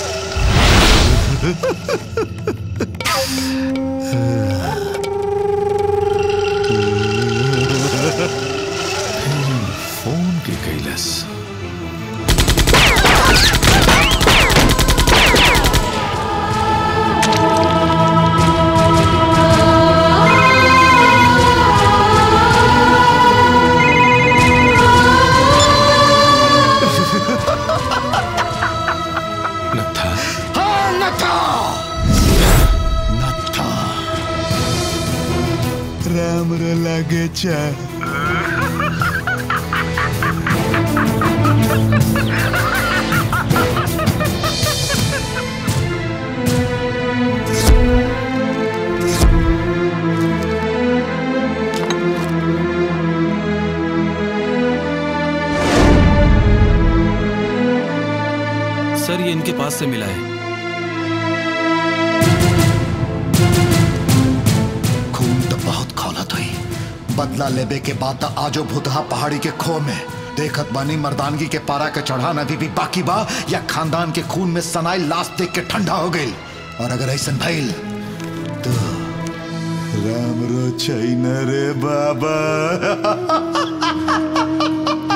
फोन के कैलस नथा हाँ नथा नथा राम्रो लागेछ सर ये इनके पास से मिला है खून तो बहुत खौलत हुई बदला लेबे के बाद त आजो भूतहा पहाड़ी के खो में देखत बानी मर्दानगी के पारा के चढ़ान अभी भी बाकी बा या खानदान के खून में सनाई लाश देख के ठंडा हो गई और अगर ऐसा भइल तो राम्रो छैन रे बाबा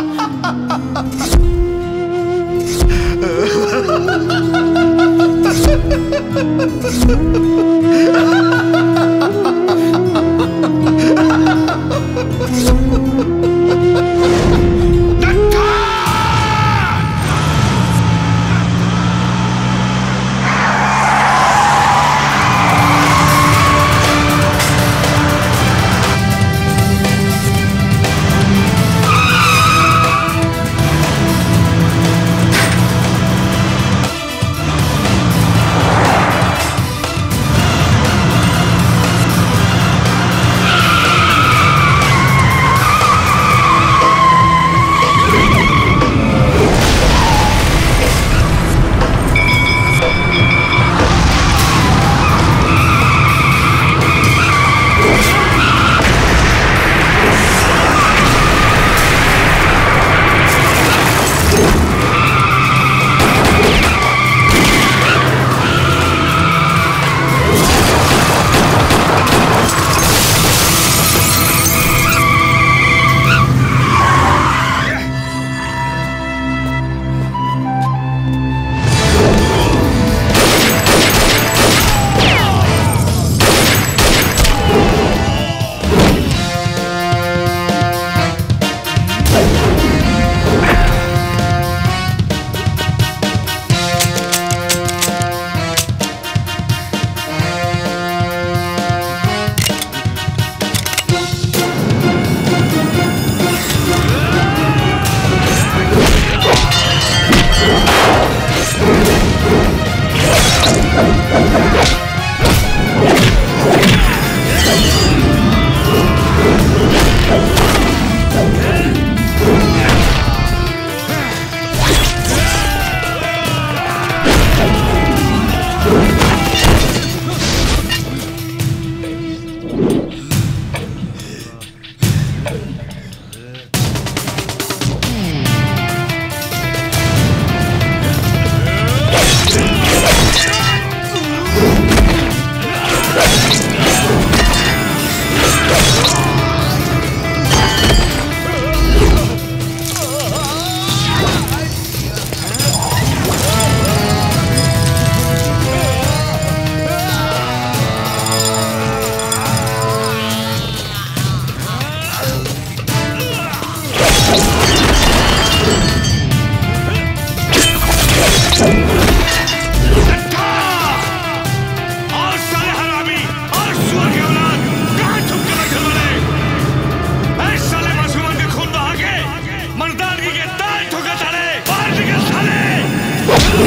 और साले हरामी और सुअर के औलाद कहाँ छुप के बैठे बने ऐ साले मासूमन के खून बहा के मर्दानगी के दाल ठोका तारे बाहर निकल साले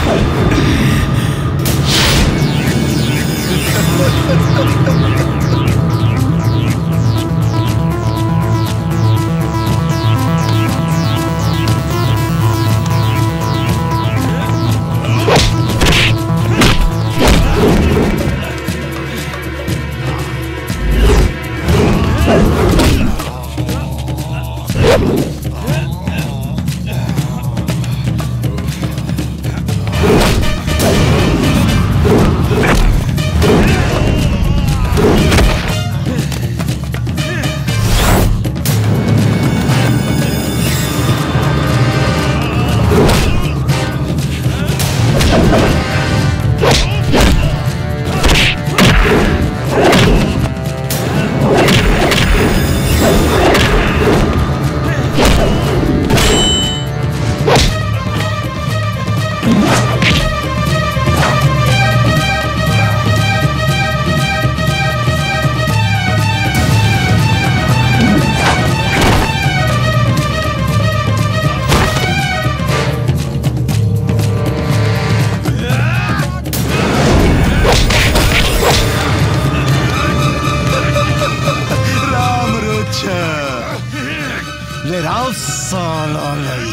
राम रोचा ले राव साला लई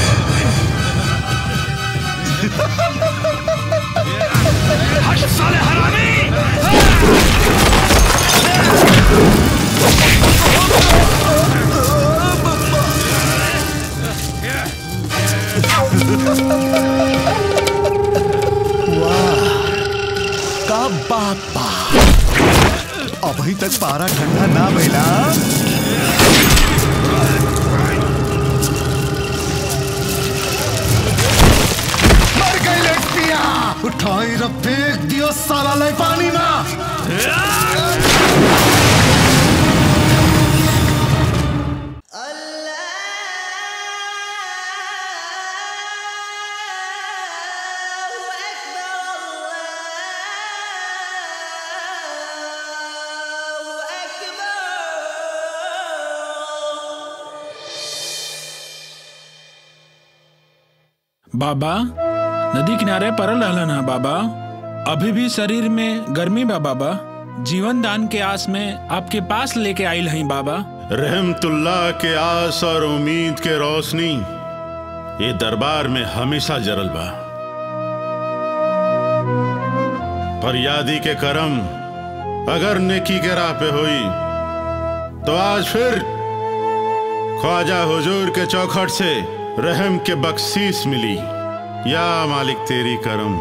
हट साले हरामी वाह का बापा अभी तक पारा ठंडा ना भइला बाबा नदी किनारे परल रहलन है बाबा अभी भी शरीर में गर्मी बा बाबा जीवन दान के आस में आपके पास लेके आइल हई बाबा रहमतुल्लाह के आस और उम्मीद के रोशनी ये दरबार में हमेशा जरल बा फरियादी के करम अगर नेकी के राह पे हुई तो आज फिर ख्वाजा हुजूर के चौखट से रहम के बख्शीस मिली या मालिक तेरी करम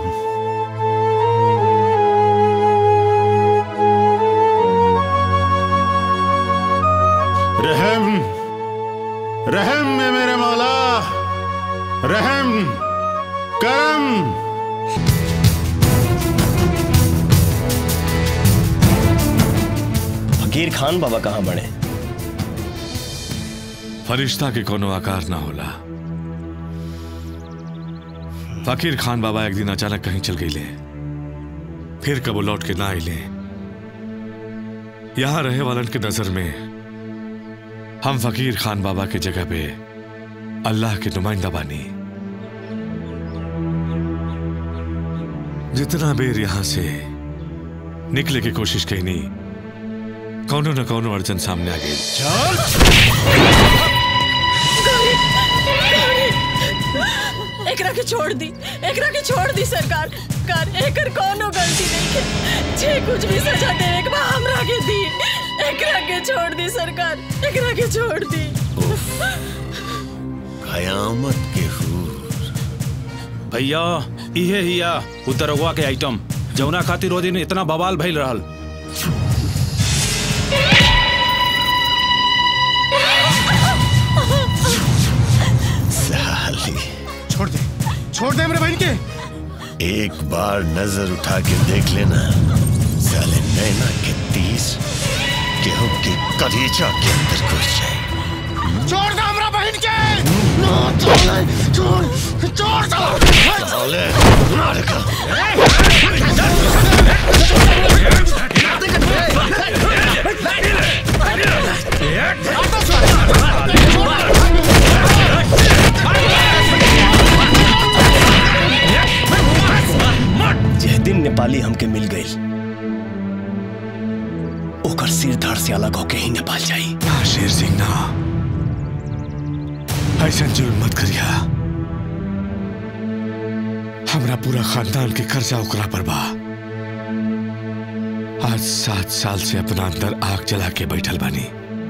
रहम रहम में मेरे मौला रहम करम फकीर खान बाबा कहाँ बने फरिश्ता के कोनो आकार ना होला फकीर खान बाबा एक दिन अचानक कहीं चल गई फिर कबो लौट के ना आइले यहां रहे वालन के नजर में हम फकीर खान बाबा के जगह पे अल्लाह के नुमाइंदा बानी जितना बेर यहां से निकले की कोशिश कही नहीं कौनो न कौनो अड़चन सामने आ गई एकरा के छोड़ दी एकरा के छोड़ दी सरकार कर एकर कोनो गलती नहीं है जे कुछ भी सजा देवे के बा हमरा के दी एकरा के छोड़ दी सरकार एकरा के छोड़ दी कयामत के भैया इहे हिया उतरगवा के आइटम जौना खातिर ओ दिन इतना बवाल भइल रहल साली छोड़ दे छोड़ दे मेरे बहन के एक बार नजर उठा के देख लेना साले नैना के तीस गेहूं के कलीजा के अंदर घुस जाए छोड़ दे हमरा बहन के छोड़ छोड़ छोड़ साले मार का जिस दिन नेपाली हमके मिल गई ओकर सिर धड़ से अलग होके ही नेपाल जाई ना शेर सिंह ना ऐसा जुल्म मत करिया हमरा पूरा खानदान के कर्जा ओकरा पर बा आज सात साल से अपना अंदर आग जला के बैठल बानी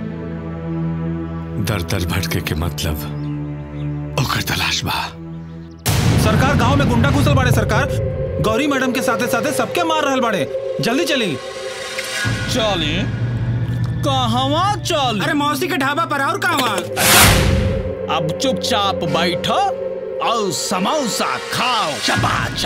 दर दर भटके के मतलब ओकर तलाश बा सरकार गांव में गुंडा घुसल बाड़े सरकार गौरी मैडम के साथे साथे सबके मार रहल बाड़े जल्दी चली चली कहवा चल अरे मौसी के ढाबा पर और कहवा अब चुपचाप बैठो और समोसा खाओ चपाच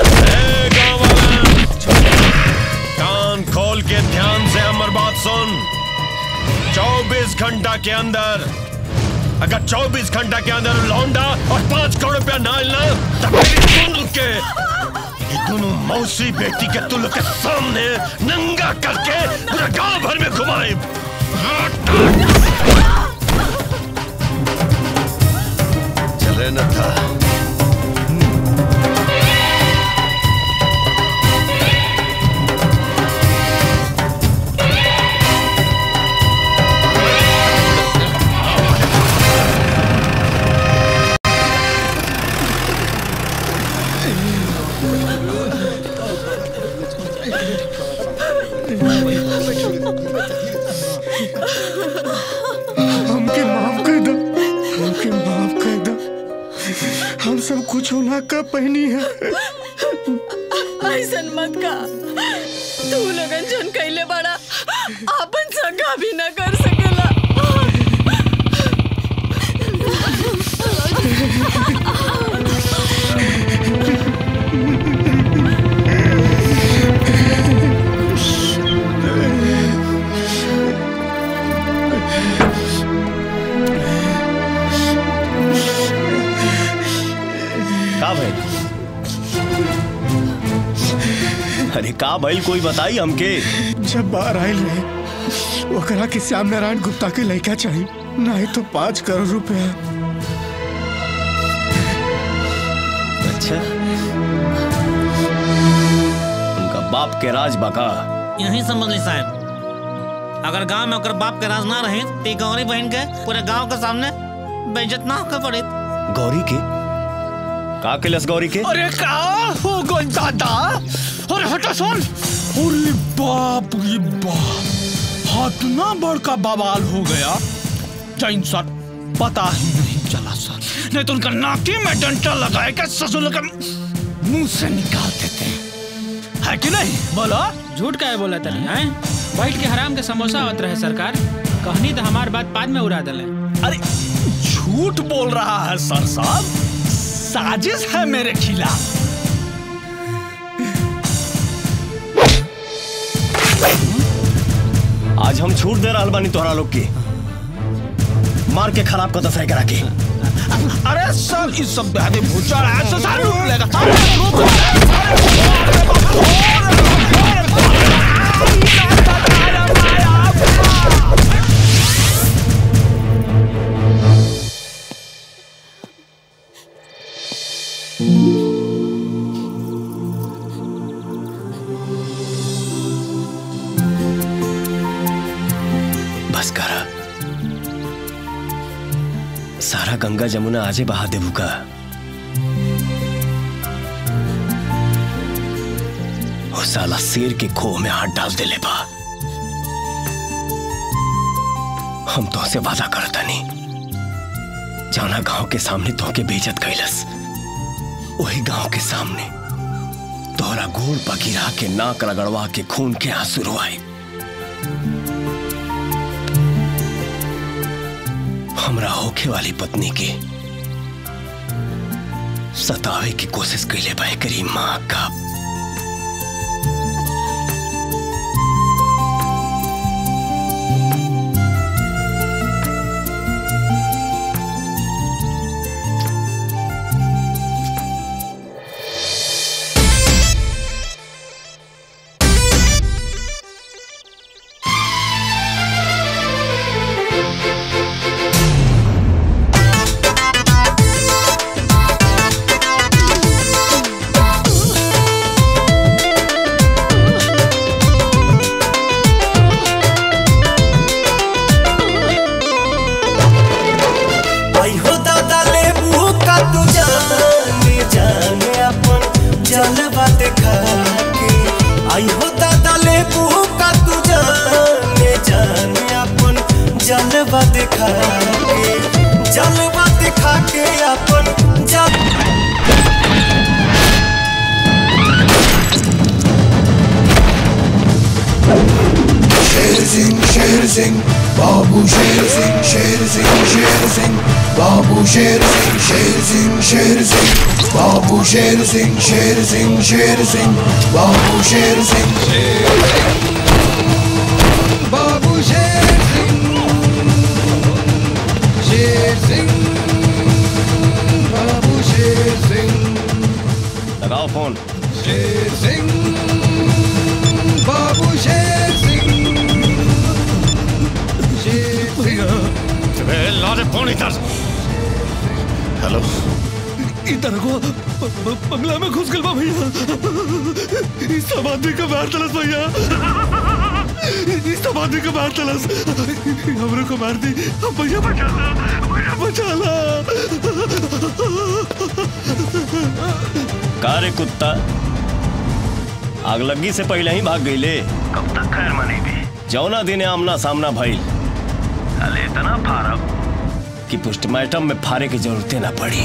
कान खोल के ध्यान से हमर बात सुन 24 घंटा के अंदर अगर 24 घंटा के अंदर लौंडा और पांच करोड़ रुपया ना ना तब मेरी तुल के ये दोनों मौसी बेटी के तुल के सामने नंगा करके पूरा गांव भर में घुमाए चले न था हमके माफ कर दो हमके माफ कर दो हम सब कुछ ना कर पहनी है ऐसन मत का तू लगन जन कैले बड़ा आपन संगा भी न कर सकेला का भाई अरे का भाई कोई बताई हमके जब बाहर आयल रहे ओकरा के श्याम नारायण गुप्ता के लड़का चाहिए नहीं तो पाँच करोड़ रुपया उनका बाप के राज बका यही समझ ली साहब अगर गांव में ओकर बाप के राज ना रहे तो ई गौरी बहन के पूरे गांव के सामने बेइज्जत ना होकर पड़े गौरी के का केलस गौरी के अरे का हो गई दादा अरे हटा सुन अरे बाप रे बाप हाथ ना बड़का बवाल हो गया जैन सर पता ही नहीं चला सर नहीं तो उनका नाकी में डंडा लगाए के ससुर का मुंह से निकाल देते हैं है कि नहीं बोलो झूठ का है बोला तनी हैं बैठ के हराम के समोसा आवत रहे सरकार कहनी तो हमार बात बाद में उड़ा दले अरे झूठ बोल रहा है सर साहब साजिश है मेरे खिलाफ आज हम छूट दे रहल बानी तोहरा लोग के मार के खराब कर दफाई करा के अरे सर इस सब बेहद भूचा रहा है तो सारे लूट लेगा सारे लूट बस करा सारा गंगा जमुना आजे बहा देबू का वो साला शेर के खोह में हाथ डाल देले बा हम तो से वादा करता नहीं जाना गांव के सामने तो के बेइज्जत कैलस वही गांव के सामने तोहरा गोड़ पगिरा के नाक रगड़वा के खून के आंसू रोआए हमरा होखे वाली पत्नी के सतावे की कोशिश कैले बा करी माँ का आई हो दादा लेबू का तू जाने जाने अपन जलवा देखा के आई हो दादा लेबू का तू जाने जाने अपन जलवा देखा के जलवा दिखा के अपन जल शेर सिंह शेर सिंह बाबू शेर सिंह शेर सिंह शेर सिंह बाबू शेर सिंह शेर सिंह शेर सिंह बाबू शेर सिंह शेर सिंह शेर सिंह बाबू शेर सिंह बाबू शेर सिंह शेर सिंह बाबू शेर सिंह लगाओ फोन शेर सिंह बाबू शेर सिंह शेर सिंह ला दे फोन इधर हेलो इधर को ब- ब- बंगला में घुस गल बा भैया इस सब आदमी का मार तलस भैया इस सब आदमी का मार तलस हमरे को मार दी अब भैया बचा ला भैया बचा ला का रे कुत्ता आगलगी से पहले ही भाग गईले कब तक खैर मनी भी जौना दिन आमना सामना भइल अले इतना फारब कि पोस्टमार्टम में फारे की जरूरतें ना पड़ी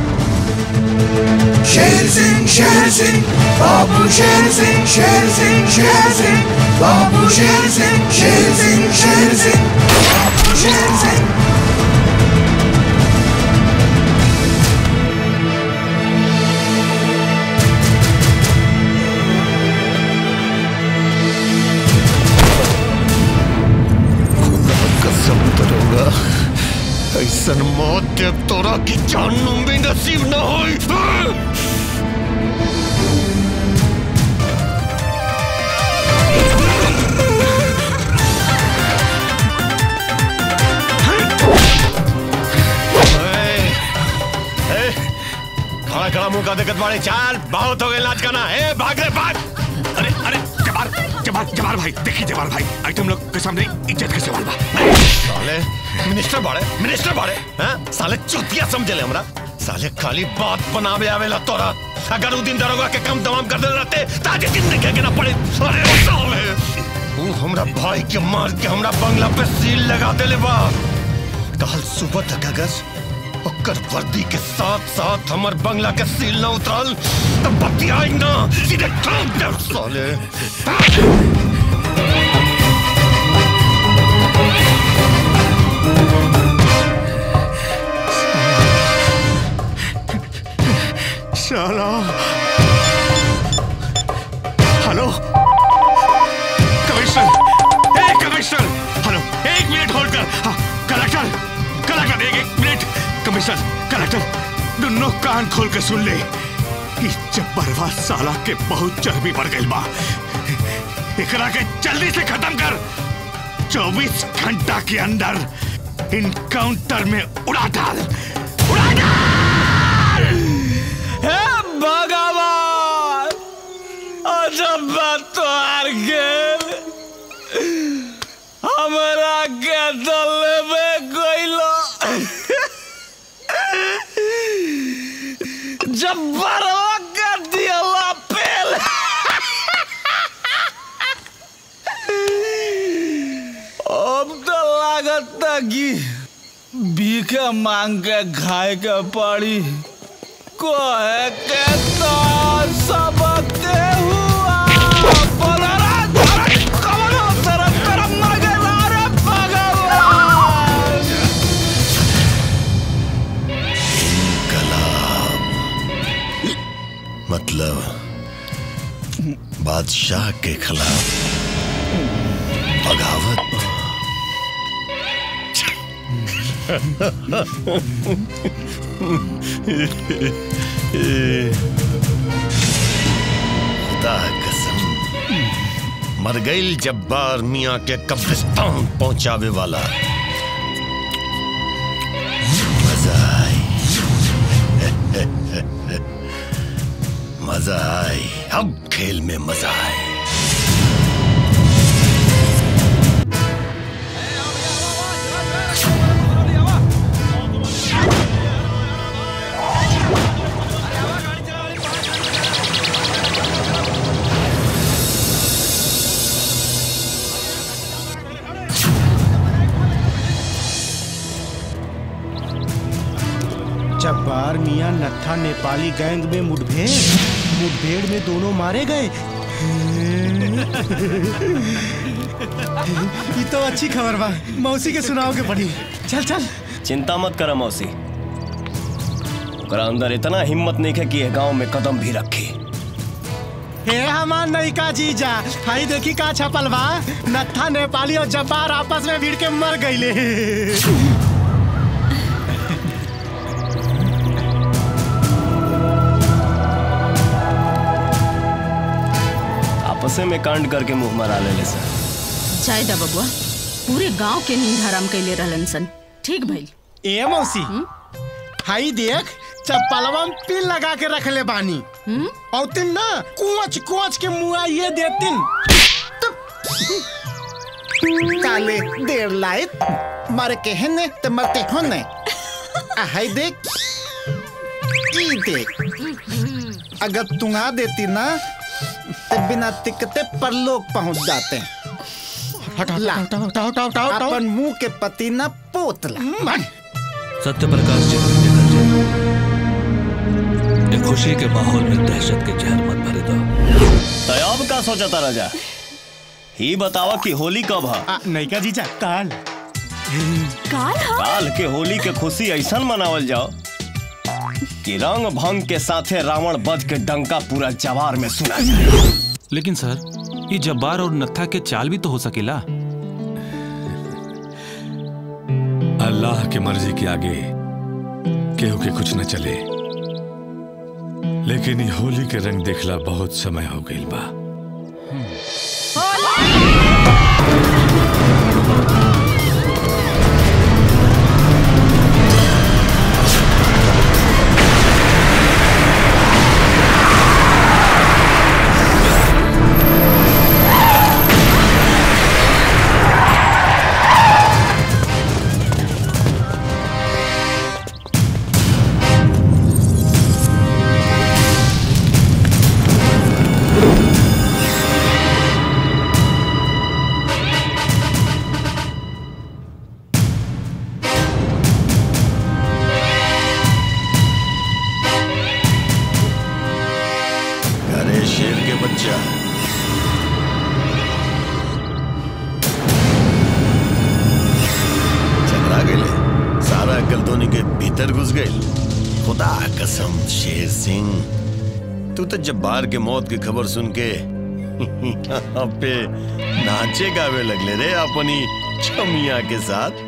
शेर सिंह शेर सिंह बाबू शेर सिंह शेर सिंह शेर सिंह बाबू शेर सिंह शेर सिंह शेर सिंह बाबू शेर सिंह कसम दरोगा ऐसन मौत देव तोरा की जहन्नुम भी नसीब न होई खड़ा खड़ा मुंह का दिक्कत बाड़े चाल बहुत हो गए नाच गाना ए भाग रे भाग अरे अरे जबार जबार जबार भाई देखिए जबार भाई आज तुम लोग के सामने इज्जत के सवाल बा साले मिनिस्टर बाड़े मिनिस्टर बाड़े हैं साले चुतिया समझ ले हमरा साले खाली बात बनावे आवेला तोरा अगर उ दिन दरोगा के कम तमाम कर दे रहते ताजे दिन देखे के ना पड़े अरे साले उ हमरा भाई के मार के हमरा बंगला पे सील लगा देले बा कल सुबह तक अगर ओकर वर्दी के साथ साथ हमर बंगला के सील न उतरल तब बतियाई ना सीधे ठोक दे साले चलो हेलो कमिश्नर ए कमिश्नर हेलो एक मिनट होल्ड कर हाँ, कलेक्टर कलेक्टर एक एक मिनट कमिश्नर कलेक्टर दोनों कान खोल के सुन ले इस जब्बरवा साला के बहुत चर्बी बढ़ गई बा एकरा के जल्दी से खत्म कर 24 घंटा के अंदर इनकाउंटर में उड़ा डाल हे भगवान अजब बात तो हार गेल हमरा के दलेबे गइलो जब्बरवा के दियला पेल अब तो लागत कि भीखे मांग के खाए के पड़ी कोहे के तो सबके हुआ बोलरा धरत कमरो तरफ तरफ मर गया रे भगवान मतलब बादशाह के खिलाफ बगावत खुदा कसम मर गई जब्बार मियाँ के कब्रिस्तान पहुंचावे वाला मजा आई मजा आई अब खेल में मजा आए जब्बार मियां नत्था नेपाली गैंग में मुठभेड़ मुठभेड़ में दोनों मारे गए ये तो अच्छी खबर बा मौसी के सुनाओ के पड़ी चल चल चिंता मत कर मौसी ओकरा अंदर इतना हिम्मत नहीं है कि ये गांव में कदम भी रखे हे हमार नयिका जीजा हाई देखी का छपल बा नत्था नेपाली और जब्बार आपस में भिड़ के मर गईले आपसे में कांड करके मुंह मरा ले सर चाय दा बबुआ पूरे गांव के नींद हराम कैले रहलन सन ठीक भइल ए मौसी हाई देख चप्पलवा में पिन लगा के रख ले बानी और तिन ना कुछ कुछ के मुआ ये देतिन काले देर लाइट मर के हने ते मरते होने आ हाई देख ई देख अगर तुंगा देती ना ते बिना टिकते परलोक पहुंच जाते ला अपन मुंह के पतीना पोतला सत्य प्रकाश जी निकल जाए ये खुशी के माहौल में दहशत के जहर मत भरे दो तो अब का सोचा था राजा ही बतावा कि होली कब है नैका जीजा काल काल काल के होली के खुशी ऐसा मनावल जाओ कि रंग भंग के साथे रावण बध के डंका पूरा जवार में सुना जाए लेकिन सर ये जब्बार और नत्था के चाल भी तो हो सकेला अल्लाह की मर्जी के आगे केहू के कुछ न चले लेकिन ये होली के रंग देखला बहुत समय हो गई बा जा झगड़ा गए सारा अक्ल धोनी के भीतर घुस गए खुदा कसम शेर सिंह तू तो जब्बार के मौत की खबर सुन के यहाँ पे नाचे गावे लगले रे अपनी छमिया के साथ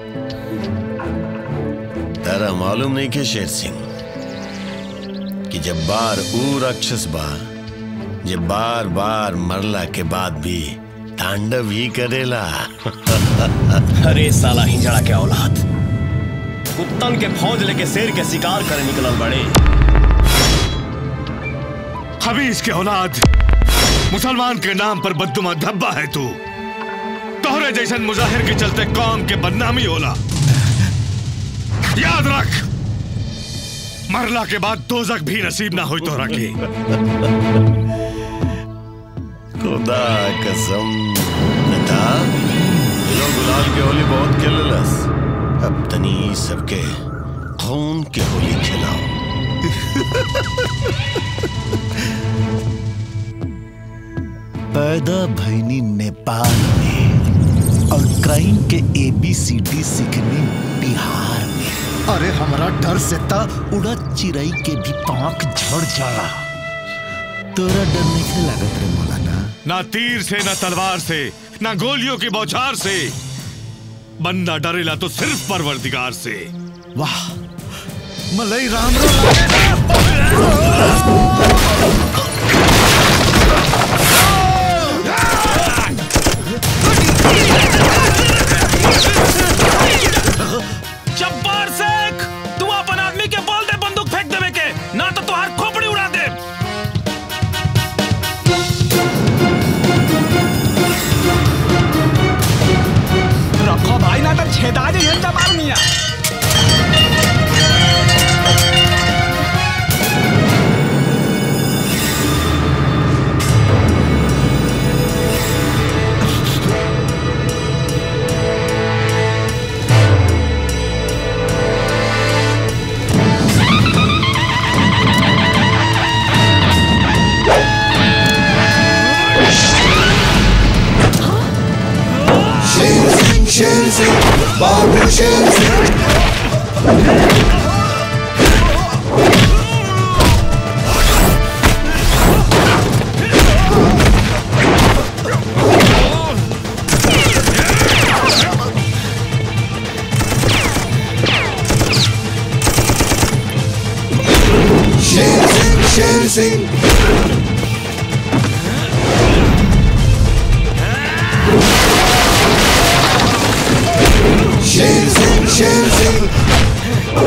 तारा मालूम नहीं के शेर सिंह कि जब्बार ऊ राक्षस बा जे बार बार मरला के बाद भी तांडव ही करेला अरे साला हिजड़ा के औलाद कुत्तन के फौज लेके शेर के शिकार करे निकलल बड़े हबीज के औलाद मुसलमान के नाम पर बदुमा धब्बा है तू तोहरे जैसन मुजाहिर के चलते कौम के बदनामी होला याद रख मरला के बाद दोजक भी नसीब ना होई तोहरा के खुदा कसम नता ये लोग गुलाल के होली बहुत खेललस अब तनी सबके खून के होली खिलाओ पैदा भैनी नेपाल में और क्राइम के एबीसीडी सीखने बिहार में अरे हमारा डर से ता उड़ा चिड़ई के भी पांख झड़ जाला तोरा डर नहीं लागत रे मौलाना ना तीर से ना तलवार से ना गोलियों की बौछार से बंदा डरेला तो सिर्फ परवरदिगार से वाह मलई राम राम जब्बार शेख तू अपन आदमी के बोल दे बंदूक फेंक देवे के ना तो तुहार खोपड़ी उड़ा दे रखो भाई ना तो छेदा जे जबार मिया शेर सिंह शेर सिंह बाबू शेर सिंह शेर सिंह शेर सिंह शेर सिंह शेर सिंह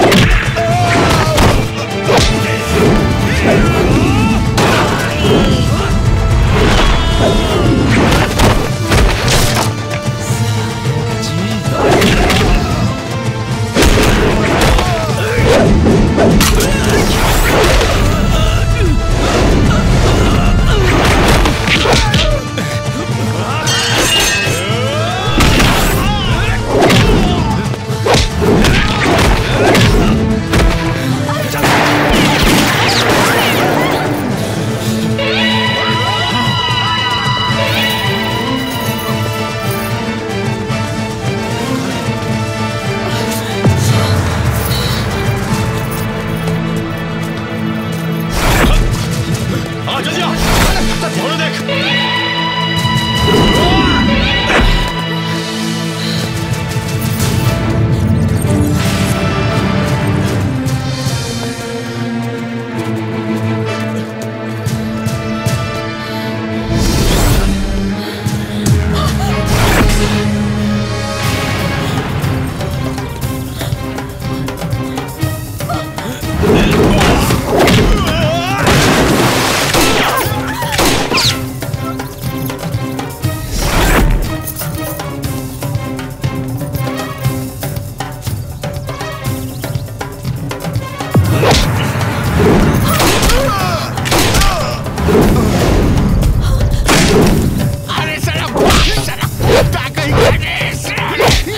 आ जल्दी आ मोड़ो देख अरे साला साला ताकत करे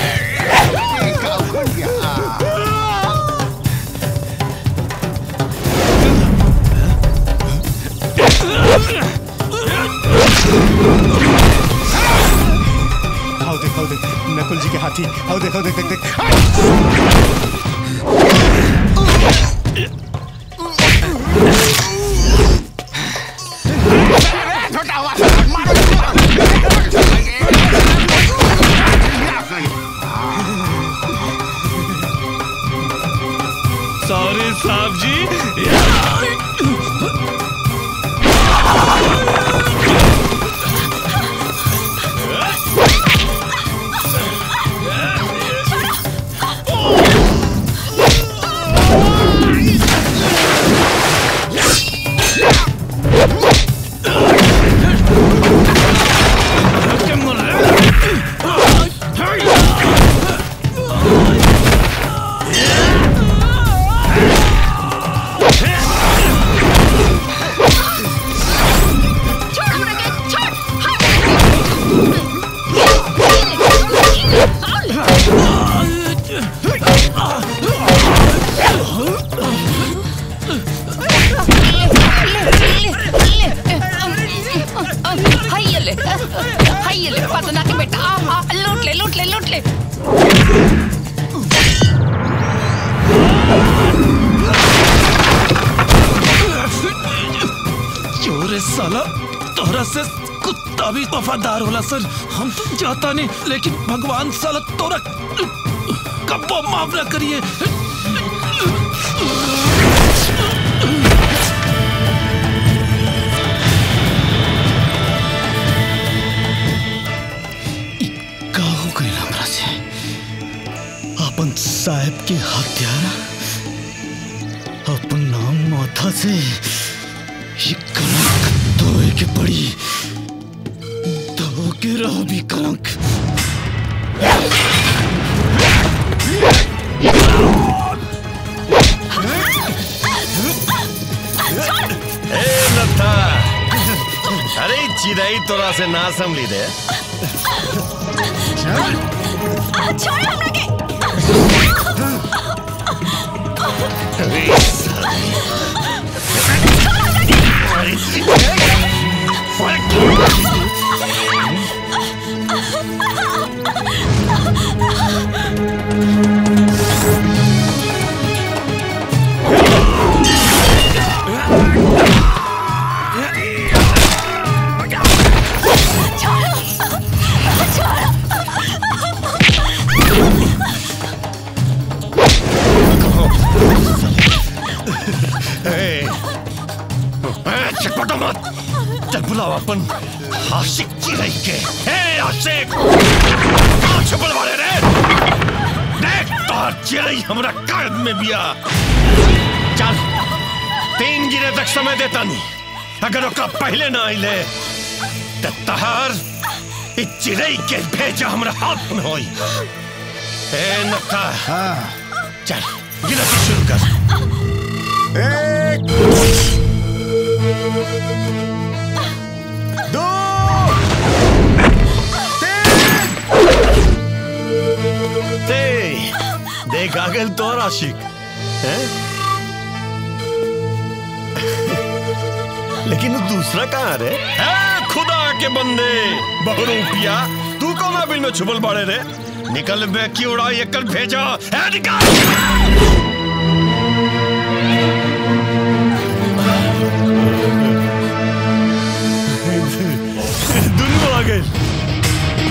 आ देख हाउ देख नकुल जी के हाथी हाउ देख हाउ देख देख देख सॉरी साहब जी हाय ले हाय ले पतना के बेटा आ, आ, लूट ले लूट ले लूट ले चोरे साला तोहरा से कुत्ता भी वफादार होला सर हम तो जाता नहीं लेकिन भगवान साला तोरा कब्बो माफ ना करिए का हो गई हमरा से अपन साहब के हत्यारा अपन नाम माथा से ये कलंक धोए के पड़ी धो के रहो भी कलंक ए नत्था अरे ई चिड़ै तोरा से ना संभली दे छोड़ हमरा के ए, ए, चटपटा मत चल बुलाओ अपन आशिक चिड़ै के ए आशिक कहाँ छुपल वाले रे देख तोहर चिड़ै हमरा कायद में बिया चल तीन गिरे तक समय देता नहीं अगर ओकरा पहले ना आइले तो तहार ई चिड़ै के भेजा हमरा हाथ में होई ए नक्का हाँ चल गिनती शुरू कर एक दो ते देख आ गए तोर आशिक हैं? लेकिन वो दूसरा कहाँ रे है खुदा के बंदे बहुरूपिया तू कौन बिल में छुपल बाड़े रे निकल बे की उड़ाई एक भेजा है निकाल दुनू आ गए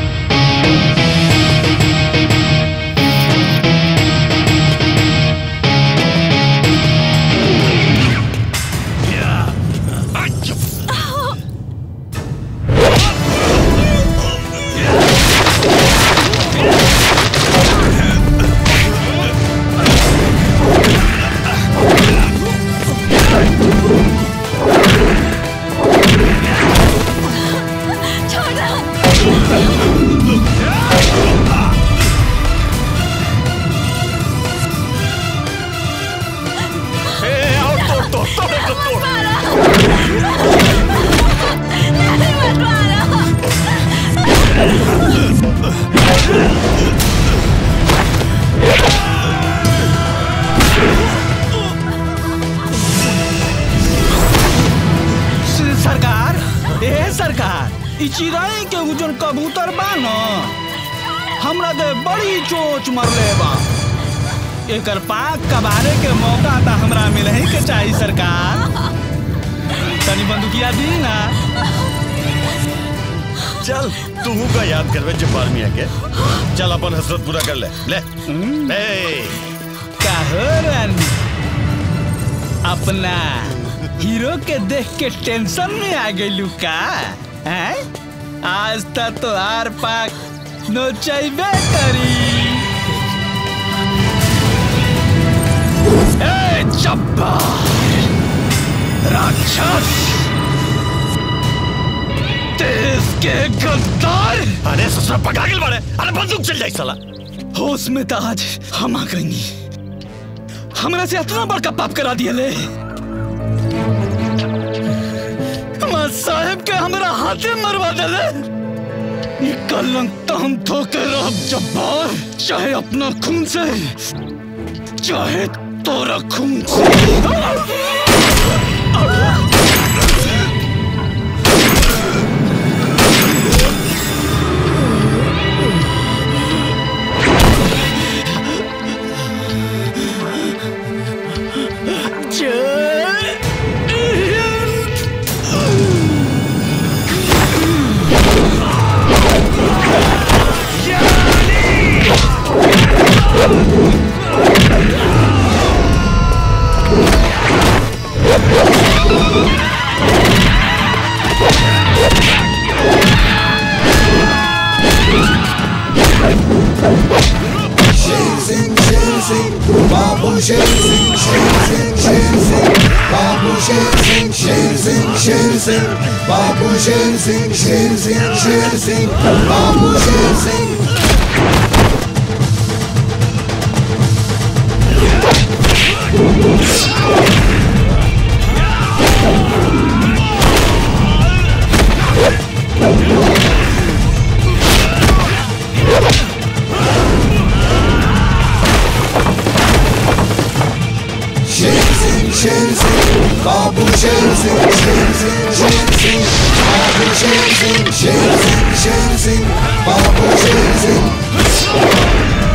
ए, आओ तोड़ तोड़ तोड़ तोड़ सरकार ए सरकार ई चिड़ै के उ जोन कबूतर बा न हमरा के बड़ी चोच मरले बा एकर पाक कबारे के मौका तो हमरा मिले ही के चाहिए सरकार तनी बंदूकिया दी ना चल तू का याद करवे जब्बार मियां के चल अपन हसरत पूरा कर ले ले ए काहो रानी अपना हीरो के देख के टेंशन में आ गई का हैं आज तक तो हार पाक नोचैबे करी ए जब्बार राक्षस देश के गद्दार अरे ससुरा पकड़ा के बाड़े अरे बंदूक चल जाई साला होश में तो आज हम आ गई हमरा से इतना बड़का पाप करा दिए ले हमार साहब के हमरा हाथे मरवा देले ये कलंक तो हम धोके रह जब्बार चाहे अपना खून से चाहे तोरा खून से शेर सिंह शेर सिंह बाबू शेर सिंह शेर सिंह शेर सिंह बाबू शेर सिंह शेर सिंह शेर सिंह बाबू शेर सिंह शेर सिंह शेर सिंह बाबू शेर सिंह शेर सिंह शेर सिंह बाबू शेर सिंह शेर सिंह शेर सिंह बाबू शेर सिंह शेर सिंह शेर सिंह बाबू शेर सिंह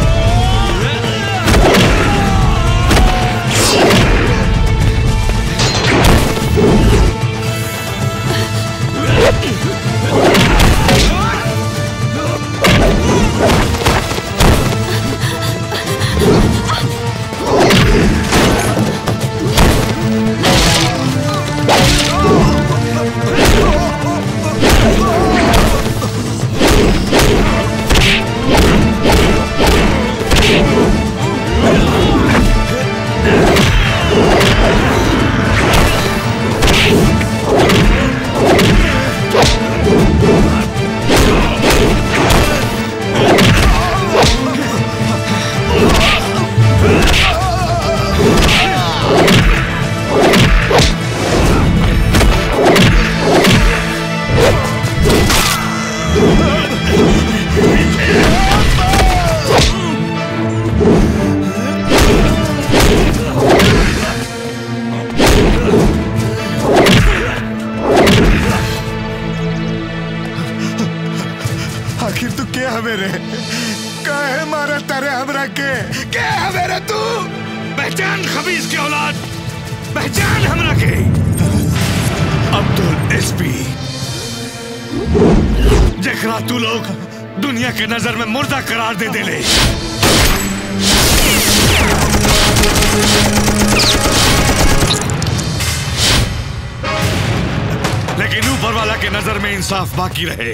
आखिर तू क्या हवे रे काहे मारा तारे हमरा के क्या हवे रे तू पहचान खबीज के औलाद पहचान हमरा के अब्दुल एसपी जखरा तू लोग दुनिया के नजर में मुर्दा करार दे देले लेकिन ऊपर वाला के नजर में इंसाफ बाकी रहे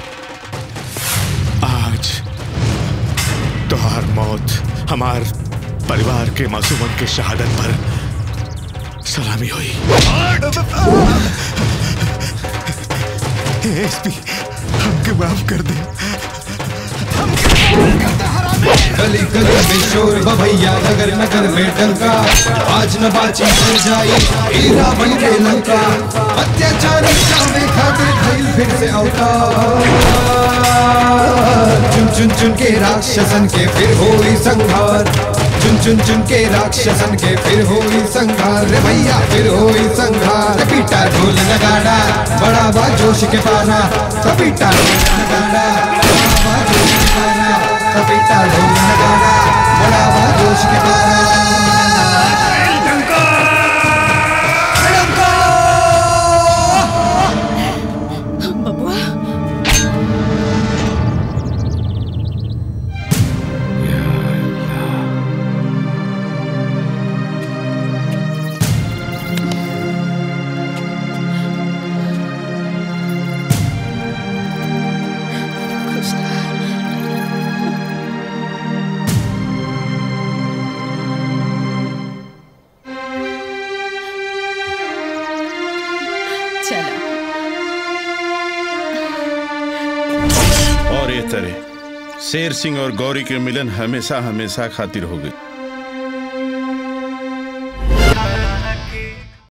आज तुहार मौत हमार परिवार के मासूमन के शहादत पर सलामी हुई एसपी हमके माफ कर दे गली गली में शोर भैया नगर नगर में डंका आज न बाची बन जाई हीरा बन के लंका अत्याचारी चावे खातिर भइल फिर से अवतार चुन चुन चुन के राक्षसन के फिर होई संहार चुन चुन चुन के राक्षसन के फिर होई संहार रे भैया फिर होई संहार पीटा ढोल नगाड़ा बड़ा बा जोश के पारा पीटा ढोल नगाड़ा बड़ा बा जोश के पारा का बेटा ढोल नगाड़ा बढ़ावा जोश के पारा बबुआ चलो और ये तरह शेर सिंह और गौरी के मिलन हमेशा हमेशा खातिर हो गई